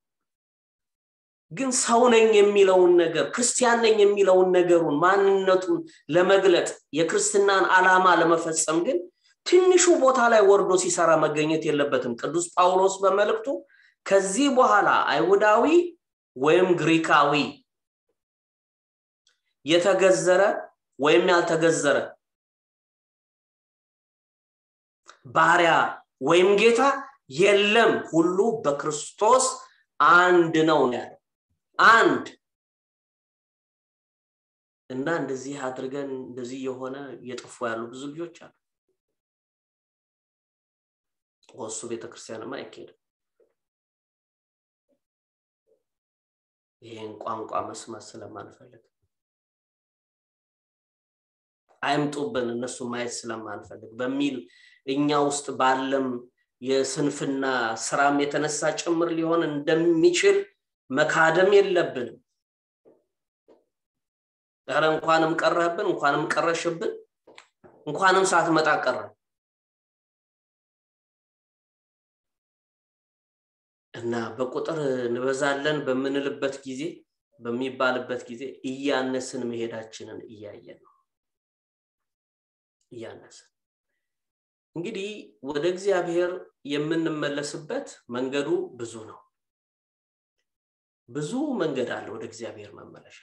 ግን ሰው ነኝ የሚለውን ነገር ክርስቲያን ነኝ የሚለውን ነገሩን ማንነቱን ለመግለጥ የክርስትናን አላማ ለመፈጸም ግን ትንሹ ቦታ ላይ ወርዶ ሲሰራ መገኘት የለበትም ቅዱስ ጳውሎስ በመልእክቱ ከዚህ በኋላ አይሁዳዊ ወይም ግሪካዊ የተገዘረ ወይም ያልተገዘረ ባሪያ ወይም ጌታ የለም ሁሉ በክርስቶስ አንድ ነው ያለው አንድ እና እንደዚህ አድርገን እንደዚህ የሆነ እየጠፉ ያሉ ብዙ ልጆች አሉ ወሱ ቤተክርስቲያንማ አይካሄድም ይህን ቋንቋ መስማት ስለማንፈልግ አይምጡብን እነሱ ማየት ስለማንፈልግ በሚል እኛ ውስጥ ባለም የስንፍና ስራም የተነሳ ጭምር ሊሆን እንደሚችል መካደም የለብንም ረ እንኳንም ቀረህብን እንኳንም ቀረሽብን እንኳንም ሳትመጣ ቀረ እና በቁጥር እንበዛለን በምንልበት ጊዜ በሚባልበት ጊዜ እያነስን መሄዳችንን እያየን ነው እያነስን እንግዲህ ወደ እግዚአብሔር የምንመለስበት መንገዱ ብዙ ነው ብዙ መንገድ አለ ወደ እግዚአብሔር መመለሻ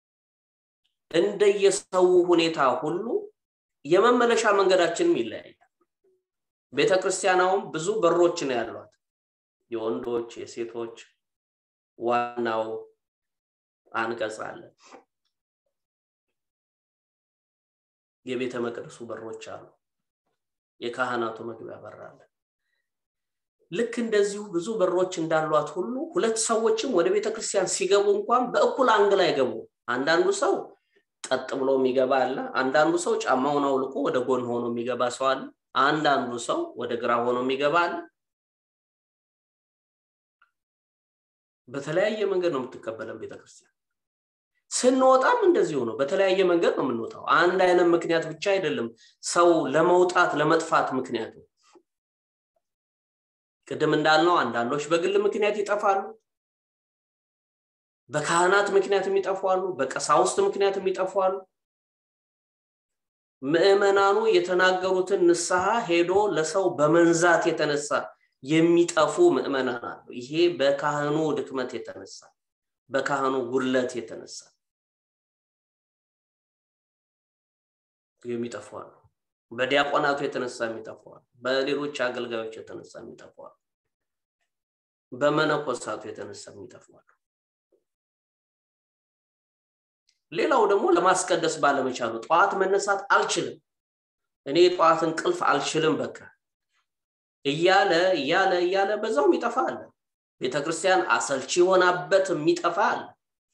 እንደየሰው ሁኔታ ሁሉ የመመለሻ መንገዳችንም ይለያያል ቤተክርስቲያናውም ብዙ በሮች ነው ያሏት የወንዶች የሴቶች ዋናው አንቀጽ አለ የቤተ መቅደሱ በሮች አሉ የካህናቱ መግቢያ በር አለ ልክ እንደዚሁ ብዙ በሮች እንዳሏት ሁሉ ሁለት ሰዎችም ወደ ቤተክርስቲያን ሲገቡ እንኳን በእኩል አንግል አይገቡ አንዳንዱ ሰው ቀጥ ብሎ የሚገባ አለ አንዳንዱ ሰው ጫማውን አውልቆ ወደ ጎን ሆኖ የሚገባ ሰው አለ አንዳንዱ ሰው ወደ ግራ ሆኖ የሚገባ አለ በተለያየ መንገድ ነው የምትቀበለን ቤተክርስቲያን ስንወጣም እንደዚሁ ነው በተለያየ መንገድ ነው የምንወጣው አንድ አይነት ምክንያት ብቻ አይደለም ሰው ለመውጣት ለመጥፋት ምክንያቱ ቅድም እንዳልነው አንዳንዶች በግል ምክንያት ይጠፋሉ በካህናት ምክንያት የሚጠፋሉ በቀሳውስት ምክንያት የሚጠፋሉ ምእመናኑ የተናገሩትን ንስሐ ሄዶ ለሰው በመንዛት የተነሳ የሚጠፉ ምእመናን አሉ ይሄ በካህኑ ድክመት የተነሳ በካህኑ ጉለት የተነሳ የሚጠፉ አሉ በዲያቆናቱ የተነሳ የሚጠፉ አሉ በሌሎች አገልጋዮች የተነሳ የሚጠፉ አሉ በመነኮሳቱ የተነሳ የሚጠፉ አሉ ሌላው ደግሞ ለማስቀደስ ባለመቻሉ ጠዋት መነሳት አልችልም እኔ ጠዋት እንቅልፍ አልችልም በቃ እያለ እያለ እያለ በዛው የሚጠፋ አለ ቤተክርስቲያን አሰልቺ ሆናበት የሚጠፋ አለ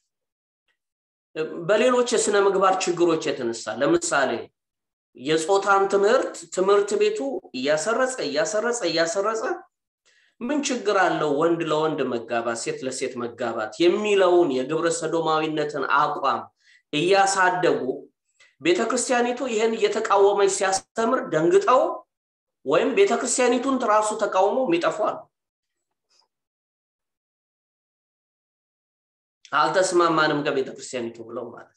በሌሎች የስነ ምግባር ችግሮች የተነሳ ለምሳሌ የጾታን ትምህርት ትምህርት ቤቱ እያሰረጸ እያሰረጸ እያሰረጸ ምን ችግር አለው ወንድ ለወንድ መጋባት ሴት ለሴት መጋባት የሚለውን የግብረ ሰዶማዊነትን አቋም እያሳደጉ ቤተክርስቲያኒቱ ይህን እየተቃወመች ሲያስተምር ደንግጠው ወይም ቤተክርስቲያኒቱን ራሱ ተቃውሞ የሚጠፏል አልተስማማንም ከቤተክርስቲያኒቱ ብለው ማለት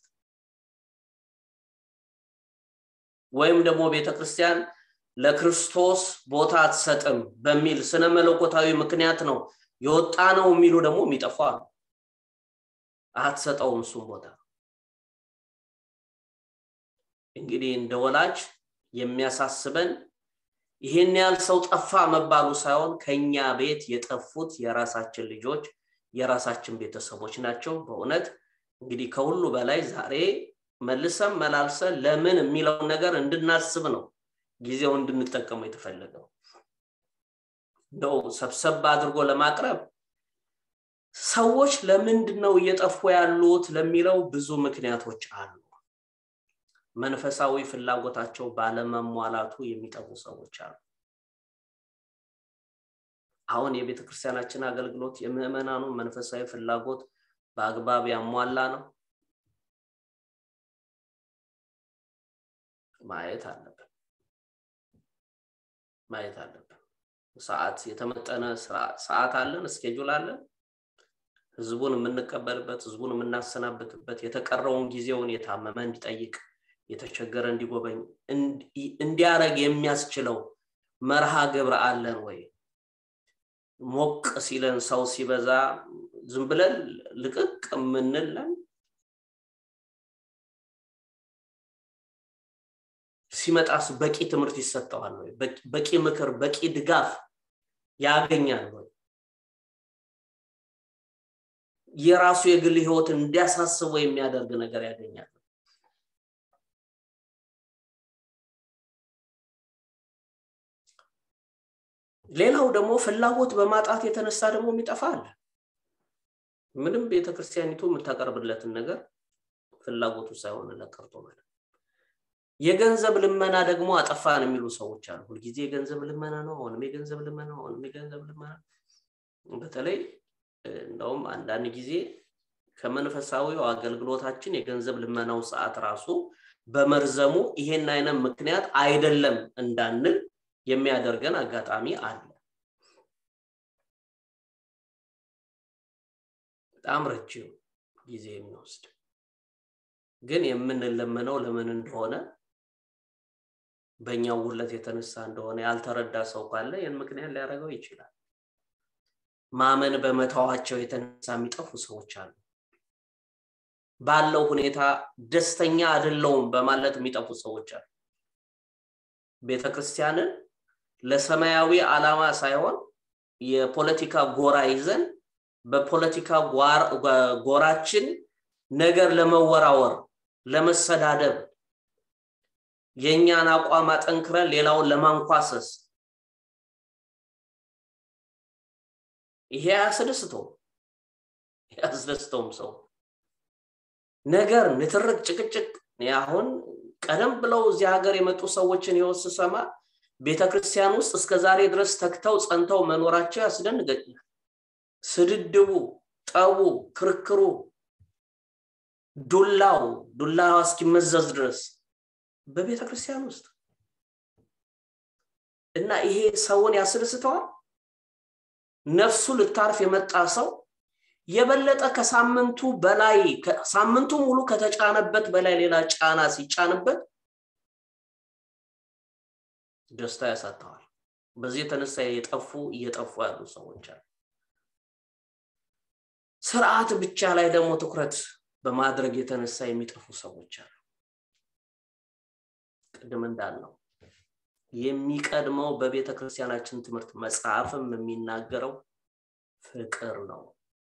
ወይም ደግሞ ቤተክርስቲያን ለክርስቶስ ቦታ አትሰጥም በሚል ስነ መለኮታዊ ምክንያት ነው የወጣ ነው የሚሉ ደግሞ የሚጠፉ አሉ አትሰጠውም እሱም ቦታ እንግዲህ እንደ ወላጅ የሚያሳስበን ይህን ያህል ሰው ጠፋ መባሉ ሳይሆን ከኛ ቤት የጠፉት የራሳችን ልጆች የራሳችን ቤተሰቦች ናቸው በእውነት እንግዲህ ከሁሉ በላይ ዛሬ መልሰን መላልሰን ለምን የሚለውን ነገር እንድናስብ ነው ጊዜው እንድንጠቀሙ የተፈለገው እንደው ሰብሰብ አድርጎ ለማቅረብ ሰዎች ለምንድን ነው እየጠፉ ያሉት ለሚለው ብዙ ምክንያቶች አሉ መንፈሳዊ ፍላጎታቸው ባለመሟላቱ የሚጠፉ ሰዎች አሉ አሁን የቤተ ክርስቲያናችን አገልግሎት የምእመናኑ መንፈሳዊ ፍላጎት በአግባብ ያሟላ ነው ማየት አለብን ማየት አለብን ሰዓት የተመጠነ ሰዓት አለን እስኬጁል አለን ህዝቡን የምንቀበልበት ህዝቡን የምናሰናብትበት የተቀረውን ጊዜውን የታመመ እንዲጠይቅ የተቸገረ እንዲጎበኝ እንዲያረግ የሚያስችለው መርሃ ግብር አለን ወይ ሞቅ ሲለን ሰው ሲበዛ ዝም ብለን ልቅቅ የምንለን ሲመጣስ በቂ ትምህርት ይሰጠዋል ወይ በቂ ምክር በቂ ድጋፍ ያገኛል ወይ የራሱ የግል ህይወትን እንዲያሳስበው የሚያደርግ ነገር ያገኛል ሌላው ደግሞ ፍላጎት በማጣት የተነሳ ደግሞ የሚጠፋ አለ ምንም ቤተክርስቲያኒቱ የምታቀርብለትን ነገር ፍላጎቱ ሳይሆን ለቀርቶ ማለት የገንዘብ ልመና ደግሞ አጠፋን የሚሉ ሰዎች አሉ ሁልጊዜ የገንዘብ ልመና ነው አሁንም የገንዘብ ልመና አሁንም የገንዘብ ልመና በተለይ እንደውም አንዳንድ ጊዜ ከመንፈሳዊው አገልግሎታችን የገንዘብ ልመናው ሰዓት ራሱ በመርዘሙ ይሄን አይነት ምክንያት አይደለም እንዳንል የሚያደርገን አጋጣሚ አለ በጣም ረጅም ጊዜ የሚወስድ ግን የምንለመነው ለምን እንደሆነ በእኛው ውለት የተነሳ እንደሆነ ያልተረዳ ሰው ካለ ይህን ምክንያት ሊያደርገው ይችላል ማመን በመተዋቸው የተነሳ የሚጠፉ ሰዎች አሉ ባለው ሁኔታ ደስተኛ አይደለውም በማለት የሚጠፉ ሰዎች አሉ ቤተክርስቲያንን ለሰማያዊ ዓላማ ሳይሆን የፖለቲካ ጎራ ይዘን በፖለቲካ ጎራችን ነገር ለመወራወር ለመሰዳደብ የእኛን አቋም አጠንክረን ሌላውን ለማንኳሰስ ይሄ አያስደስተውም ያስደስተውም ሰው ነገር ንትርቅ ጭቅጭቅ አሁን ቀደም ብለው እዚህ ሀገር የመጡ ሰዎችን ህይወት ስሰማ ቤተክርስቲያን ውስጥ እስከ ዛሬ ድረስ ተክተው ጸንተው መኖራቸው ያስደንገኛል ስድድቡ ጠቡ ክርክሩ ዱላው ዱላዋ እስኪመዘዝ ድረስ በቤተ ክርስቲያን ውስጥ እና ይሄ ሰውን ያስደስተዋል ነፍሱ ልታርፍ የመጣ ሰው የበለጠ ከሳምንቱ በላይ ሳምንቱ ሙሉ ከተጫነበት በላይ ሌላ ጫና ሲጫንበት ደስታ ያሳተዋል በዚህ የተነሳ የጠፉ እየጠፉ ያሉ ሰዎች አሉ ስርዓት ብቻ ላይ ደግሞ ትኩረት በማድረግ የተነሳ የሚጠፉ ሰዎች አሉ ቅድም እንዳልነው የሚቀድመው በቤተ ክርስቲያናችን ትምህርት መጽሐፍም የሚናገረው ፍቅር ነው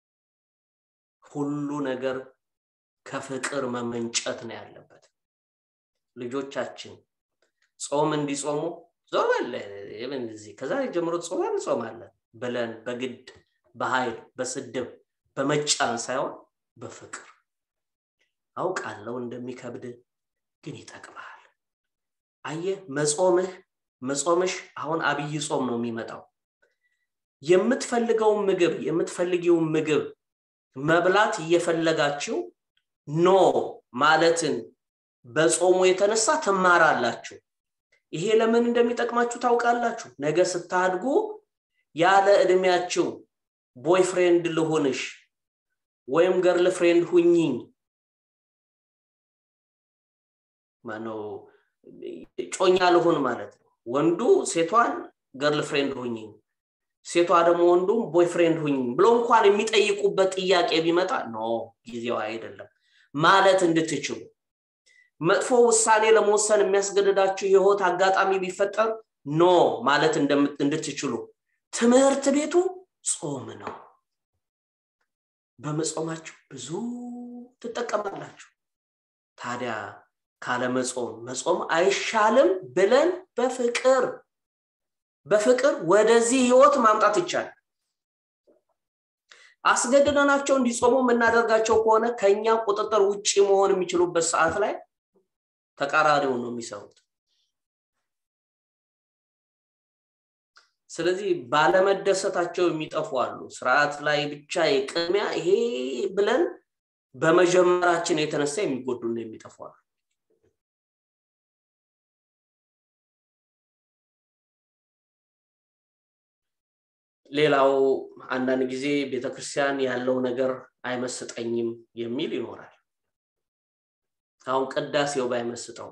ሁሉ ነገር ከፍቅር መመንጨት ነው ያለበት ልጆቻችን ጾም እንዲጾሙ ጾም እዚህ ከዛሬ ጀምሮ ጾም እንጾማለን ብለን በግድ በኃይል በስድብ በመጫን ሳይሆን በፍቅር አውቃለው እንደሚከብድ ግን ይጠቅማል አየ መጾምህ መጾምሽ አሁን አብይ ጾም ነው የሚመጣው የምትፈልገውን ምግብ የምትፈልጊውን ምግብ መብላት እየፈለጋችሁ ኖ ማለትን በጾሙ የተነሳ ትማራላችሁ ይሄ ለምን እንደሚጠቅማችሁ ታውቃላችሁ ነገ ስታድጉ ያለ እድሜያችሁ ቦይፍሬንድ ልሆንሽ ወይም ገርል ፍሬንድ ሁኝኝ ማነው ጮኛ ልሆን ማለት ነው ወንዱ ሴቷን ገርል ፍሬንድ ሁኝኝ ሴቷ ደግሞ ወንዱም ቦይፍሬንድ ሁኝ ብሎ እንኳን የሚጠይቁበት ጥያቄ ቢመጣ ኖ ጊዜው አይደለም ማለት እንድትችሉ መጥፎ ውሳኔ ለመወሰን የሚያስገድዳችሁ የህይወት አጋጣሚ ቢፈጠር ኖ ማለት እንድትችሉ ትምህርት ቤቱ ጾም ነው በመጾማችሁ ብዙ ትጠቀማላችሁ ታዲያ ካለመጾም መጾም አይሻልም ብለን በፍቅር በፍቅር ወደዚህ ህይወት ማምጣት ይቻላል አስገድደናቸው እንዲጾሙ የምናደርጋቸው ከሆነ ከኛ ቁጥጥር ውጭ መሆን የሚችሉበት ሰዓት ላይ ተቃራኒውን ነው የሚሰሩት ስለዚህ ባለመደሰታቸው የሚጠፉ አሉ ስርዓት ላይ ብቻ የቅድሚያ ይሄ ብለን በመጀመራችን የተነሳ የሚጎዱና የሚጠፉ አሉ ሌላው አንዳንድ ጊዜ ቤተክርስቲያን ያለው ነገር አይመስጠኝም የሚል ይኖራል አሁን ቅዳሴው ባይመስጠው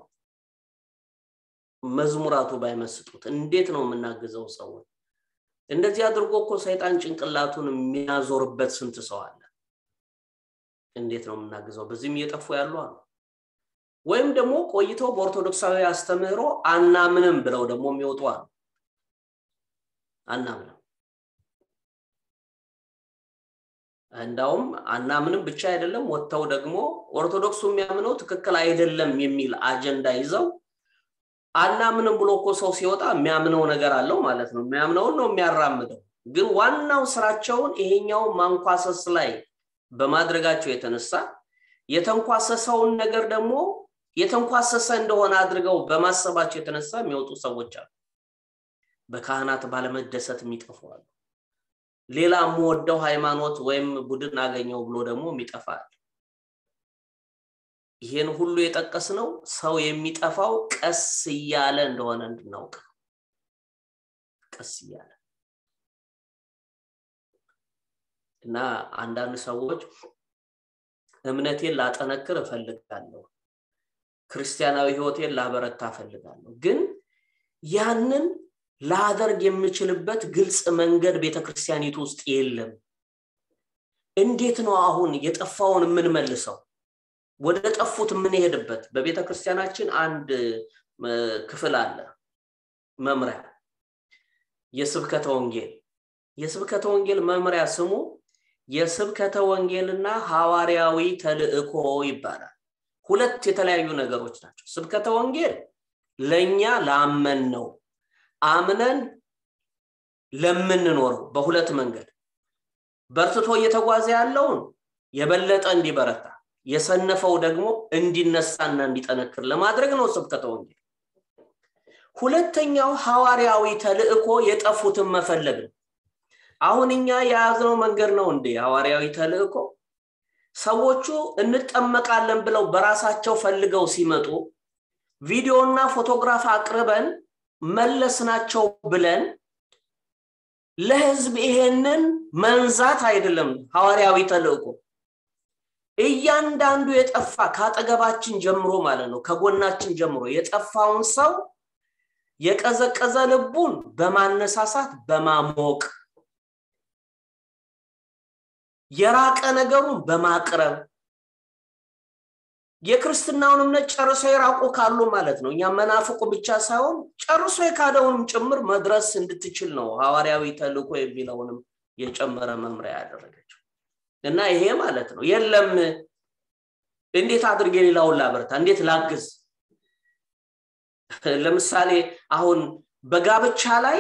መዝሙራቱ ባይመስጡት እንዴት ነው የምናግዘው ሰውን እንደዚህ አድርጎ እኮ ሰይጣን ጭንቅላቱን የሚያዞርበት ስንት ሰው አለ እንዴት ነው የምናግዘው በዚህም እየጠፉ ያሉ አሉ ወይም ደግሞ ቆይተው በኦርቶዶክሳዊ አስተምህሮ አናምንም ብለው ደግሞ የሚወጡ አሉ አናምንም እንዳውም አናምንም ብቻ አይደለም ወጥተው ደግሞ ኦርቶዶክሱ የሚያምነው ትክክል አይደለም የሚል አጀንዳ ይዘው አናምንም ብሎ እኮ ሰው ሲወጣ የሚያምነው ነገር አለው ማለት ነው የሚያምነውን ነው የሚያራምደው ግን ዋናው ስራቸውን ይሄኛው ማንኳሰስ ላይ በማድረጋቸው የተነሳ የተንኳሰሰውን ነገር ደግሞ የተንኳሰሰ እንደሆነ አድርገው በማሰባቸው የተነሳ የሚወጡ ሰዎች አሉ በካህናት ባለመደሰት የሚጠፉዋሉ ሌላ የምወደው ሃይማኖት ወይም ቡድን አገኘው ብሎ ደግሞ የሚጠፋል ይህን ሁሉ የጠቀስ ነው ሰው የሚጠፋው ቀስ እያለ እንደሆነ እንድናውቅ ቀስ እያለ እና አንዳንድ ሰዎች እምነቴን ላጠነክር እፈልጋለሁ ክርስቲያናዊ ህይወቴን ላበረታ እፈልጋለሁ ግን ያንን ላደርግ የምችልበት ግልጽ መንገድ ቤተክርስቲያኒቱ ውስጥ የለም እንዴት ነው አሁን የጠፋውን የምንመልሰው ወደ ጠፉት የምንሄድበት በቤተ ክርስቲያናችን አንድ ክፍል አለ መምሪያ የስብከተ ወንጌል የስብከተ ወንጌል መምሪያ ስሙ የስብከተ ወንጌልና ሐዋርያዊ ተልእኮ ይባላል ሁለት የተለያዩ ነገሮች ናቸው ስብከተ ወንጌል ለእኛ ላመን ነው አምነን ለምንኖረው በሁለት መንገድ በርትቶ እየተጓዘ ያለውን የበለጠ እንዲበረታ የሰነፈው ደግሞ እንዲነሳና እንዲጠነክር ለማድረግ ነው ስብከተ ወንጌል ሁለተኛው ሐዋርያዊ ተልእኮ የጠፉትን መፈለግ ነው አሁን እኛ የያዝነው መንገድ ነው እንዴ ሐዋርያዊ ተልእኮ ሰዎቹ እንጠመቃለን ብለው በራሳቸው ፈልገው ሲመጡ ቪዲዮና ፎቶግራፍ አቅርበን መለስናቸው ብለን ለህዝብ ይሄንን መንዛት አይደለም ሐዋርያዊ ተልእኮ እያንዳንዱ የጠፋ ከአጠገባችን ጀምሮ ማለት ነው ከጎናችን ጀምሮ የጠፋውን ሰው የቀዘቀዘ ልቡን በማነሳሳት በማሞቅ የራቀ ነገሩን በማቅረብ የክርስትናውን እምነት ጨርሶ የራቁ ካሉ ማለት ነው እኛ መናፍቁ ብቻ ሳይሆን ጨርሶ የካደውንም ጭምር መድረስ እንድትችል ነው ሐዋርያዊ ተልእኮ የሚለውንም የጨመረ መምሪያ ያደረገችው እና ይሄ ማለት ነው የለም እንዴት አድርጌ ሌላውን ላበርታ እንዴት ላግዝ ለምሳሌ አሁን በጋብቻ ላይ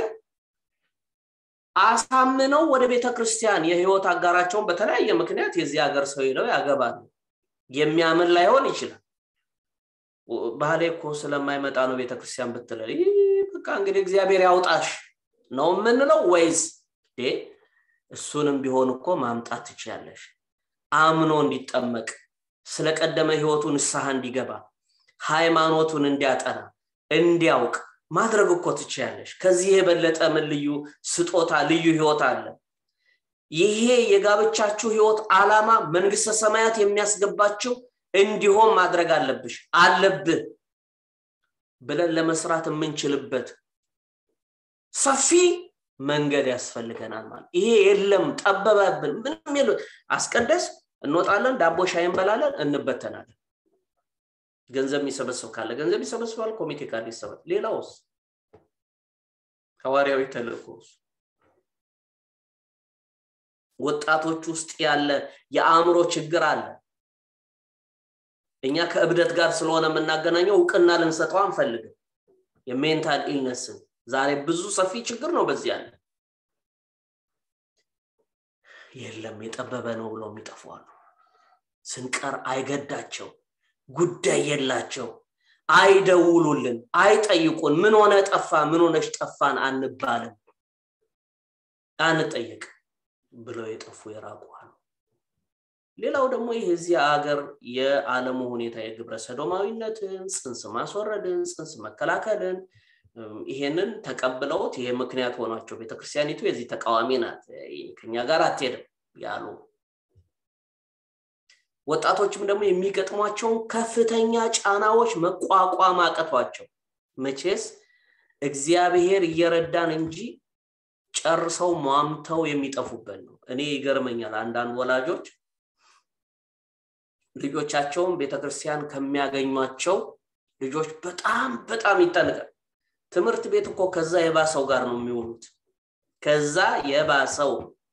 አሳምነው ወደ ቤተ ክርስቲያን የህይወት አጋራቸውን በተለያየ ምክንያት የዚህ ሀገር ሰው ሄደው ያገባሉ የሚያምን ላይሆን ይችላል ባህሌ እኮ ስለማይመጣ ነው ቤተክርስቲያን ብትለ በቃ እንግዲህ እግዚአብሔር ያውጣሽ ነው የምንለው ወይስ እሱንም ቢሆን እኮ ማምጣት ትችያለሽ አምኖ እንዲጠመቅ ስለቀደመ ህይወቱ ንስሐ እንዲገባ ሃይማኖቱን እንዲያጠና እንዲያውቅ ማድረግ እኮ ትችያለሽ ከዚህ የበለጠ ምን ልዩ ስጦታ ልዩ ህይወት አለ ይሄ የጋብቻችሁ ህይወት አላማ መንግስተ ሰማያት የሚያስገባችው እንዲሆን ማድረግ አለብሽ አለብህ ብለን ለመስራት የምንችልበት ሰፊ መንገድ ያስፈልገናል ማለት ይሄ የለም ጠበበብን ምንም የለ አስቀደስ እንወጣለን ዳቦ ሻይ እንበላለን እንበተናለን ገንዘብ የሚሰበስብ ካለ ገንዘብ ይሰበስባል ኮሚቴ ካለ ይሰበል ሌላውስ ሐዋርያዊ ተልእኮስ ወጣቶች ውስጥ ያለ የአእምሮ ችግር አለ እኛ ከእብደት ጋር ስለሆነ የምናገናኘው እውቅና ልንሰጠው አንፈልግም የሜንታል ኢልነስን ዛሬ ብዙ ሰፊ ችግር ነው በዚህ ያለ የለም የጠበበ ነው ብለው የሚጠፏሉ ስንቀር አይገዳቸው ጉዳይ የላቸው አይደውሉልን አይጠይቁን ምን ሆነ ጠፋ ምን ሆነች ጠፋን አንባልም አንጠየቅ ብለው የጠፉ የራቁ አሉ ሌላው ደግሞ ይህ እዚህ ሀገር የዓለሙ ሁኔታ የግብረ ሰዶማዊነትን ጽንስ ማስወረድን ጽንስ መከላከልን ይሄንን ተቀብለውት ይሄ ምክንያት ሆኗቸው ቤተክርስቲያኒቱ የዚህ ተቃዋሚ ናት ከኛ ጋር አትሄድም ያሉ ወጣቶችም ደግሞ የሚገጥሟቸውን ከፍተኛ ጫናዎች መቋቋም አቀቷቸው መቼስ እግዚአብሔር እየረዳን እንጂ ጨርሰው ሟምተው የሚጠፉበት ነው እኔ ይገርመኛል አንዳንድ ወላጆች ልጆቻቸውን ቤተክርስቲያን ከሚያገኟቸው ልጆች በጣም በጣም ይጠንቃል ትምህርት ቤት እኮ ከዛ የባሰው ጋር ነው የሚውሉት ከዛ የባሰው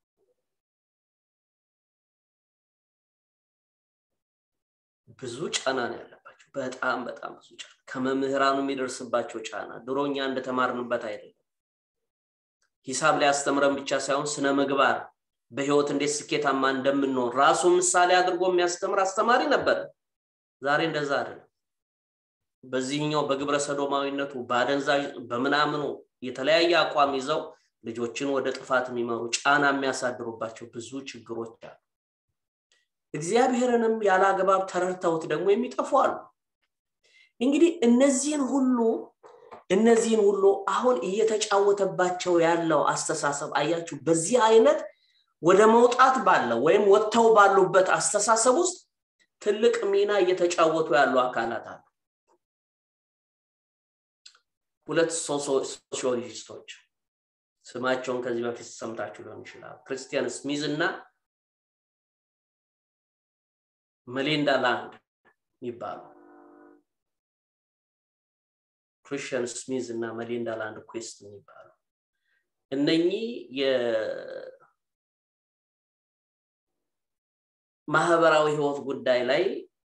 ብዙ ጫና ነው ያለባቸው በጣም በጣም ብዙ ጫና ከመምህራኑ የሚደርስባቸው ጫና ድሮኛ እንደተማርንበት አይደለም ሂሳብ ላይ አስተምረን ብቻ ሳይሆን ስነ ምግባር በህይወት እንዴት ስኬታማ እንደምንሆን ራሱ ምሳሌ አድርጎ የሚያስተምር አስተማሪ ነበር ዛሬ እንደዛ አይደለም በዚህኛው በግብረ ሰዶማዊነቱ በአደንዛዥ በምናምኑ የተለያየ አቋም ይዘው ልጆችን ወደ ጥፋት የሚመሩ ጫና የሚያሳድሩባቸው ብዙ ችግሮች አሉ እግዚአብሔርንም ያለ አግባብ ተረድተውት ደግሞ የሚጠፉ አሉ እንግዲህ እነዚህን ሁሉ እነዚህን ሁሉ አሁን እየተጫወተባቸው ያለው አስተሳሰብ አያችሁ በዚህ አይነት ወደ መውጣት ባለው ወይም ወጥተው ባሉበት አስተሳሰብ ውስጥ ትልቅ ሚና እየተጫወቱ ያሉ አካላት አሉ ሁለት ሶሲዮሎጂስቶች ስማቸውን ከዚህ በፊት ሰምታችሁ ሊሆን ይችላል ክርስቲያን ስሚዝ እና መሌንዳ ላንድ የሚባሉ ክሪስቲያን ስሚዝ እና መሌንዳ ላንድ ኩዌስት የሚባሉ እነኚህ የማህበራዊ ህይወት ጉዳይ ላይ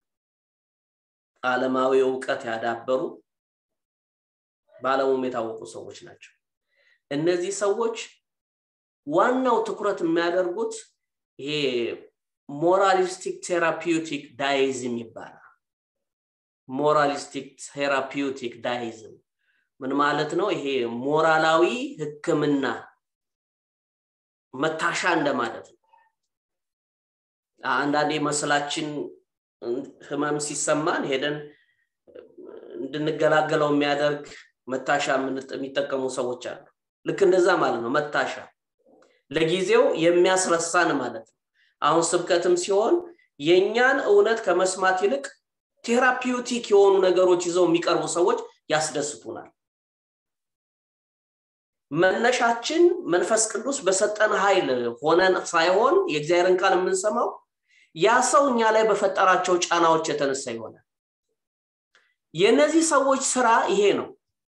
አለማዊ እውቀት ያዳበሩ በአለሙም የታወቁ ሰዎች ናቸው እነዚህ ሰዎች ዋናው ትኩረት የሚያደርጉት ይሄ ሞራሊስቲክ ቴራፒውቲክ ዳይዝም ይባላል ሞራሊስቲክ ቴራፒውቲክ ዳይዝም ምን ማለት ነው ይሄ ሞራላዊ ህክምና መታሻ እንደማለት ነው አንዳንዴ መስላችን ህመም ሲሰማን ሄደን እንድንገላገለው የሚያደርግ መታሻ የሚጠቀሙ ሰዎች አሉ ልክ እንደዛ ማለት ነው መታሻ ለጊዜው የሚያስረሳን ማለት ነው አሁን ስብከትም ሲሆን የእኛን እውነት ከመስማት ይልቅ ቴራፒውቲክ የሆኑ ነገሮች ይዘው የሚቀርቡ ሰዎች ያስደስቱናል መነሻችን መንፈስ ቅዱስ በሰጠን ኃይል ሆነን ሳይሆን የእግዚአብሔርን ቃል የምንሰማው ያ ሰው እኛ ላይ በፈጠራቸው ጫናዎች የተነሳ ይሆናል የእነዚህ ሰዎች ስራ ይሄ ነው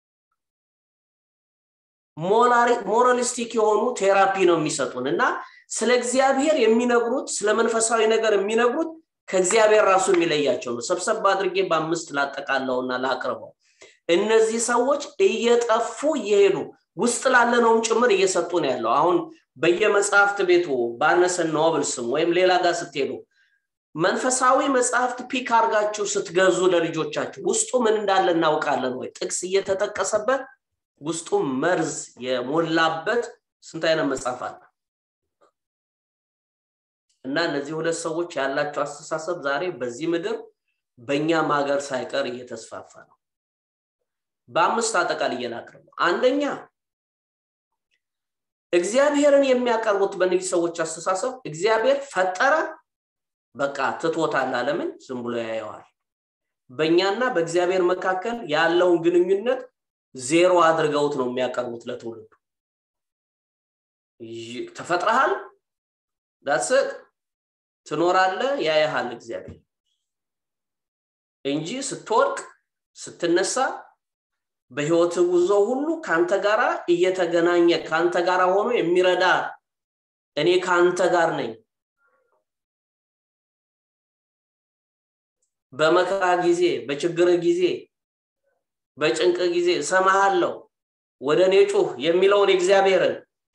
ሞራሊስቲክ የሆኑ ቴራፒ ነው የሚሰጡን እና ስለ እግዚአብሔር የሚነግሩት ስለ መንፈሳዊ ነገር የሚነግሩት ከእግዚአብሔር ራሱ የሚለያቸው ነው ሰብሰብ አድርጌ በአምስት ላጠቃለውና ላቅርበው እነዚህ ሰዎች እየጠፉ እየሄዱ ውስጥ ላለነውም ጭምር እየሰጡ ነው ያለው አሁን በየመጽሐፍት ቤቱ ባነሰን ኖብልስም ወይም ሌላ ጋር ስትሄዱ መንፈሳዊ መጽሐፍት ፒክ አርጋችሁ ስትገዙ ለልጆቻችሁ ውስጡ ምን እንዳለ እናውቃለን ወይ ጥቅስ እየተጠቀሰበት ውስጡ መርዝ የሞላበት ስንት አይነት መጽሐፍ አለ እና እነዚህ ሁለት ሰዎች ያላቸው አስተሳሰብ ዛሬ በዚህ ምድር በእኛም ሀገር ሳይቀር እየተስፋፋ ነው በአምስት አጠቃል እየላቅርብ አንደኛ እግዚአብሔርን የሚያቀርቡት በእነዚህ ሰዎች አስተሳሰብ እግዚአብሔር ፈጠረ በቃ ትቶታል አለምን ዝም ብሎ ያየዋል በእኛና በእግዚአብሔር መካከል ያለውን ግንኙነት ዜሮ አድርገውት ነው የሚያቀርቡት ለትውልዱ ተፈጥረሃል ዳስት ትኖራለ ያያሃል እግዚአብሔር እንጂ ስትወድቅ ስትነሳ በህይወት ጉዞ ሁሉ ከአንተ ጋር እየተገናኘ ከአንተ ጋር ሆኖ የሚረዳ እኔ ከአንተ ጋር ነኝ በመከራ ጊዜ በችግር ጊዜ በጭንቅ ጊዜ እሰማሃለሁ ወደ እኔ ጩህ የሚለውን እግዚአብሔርን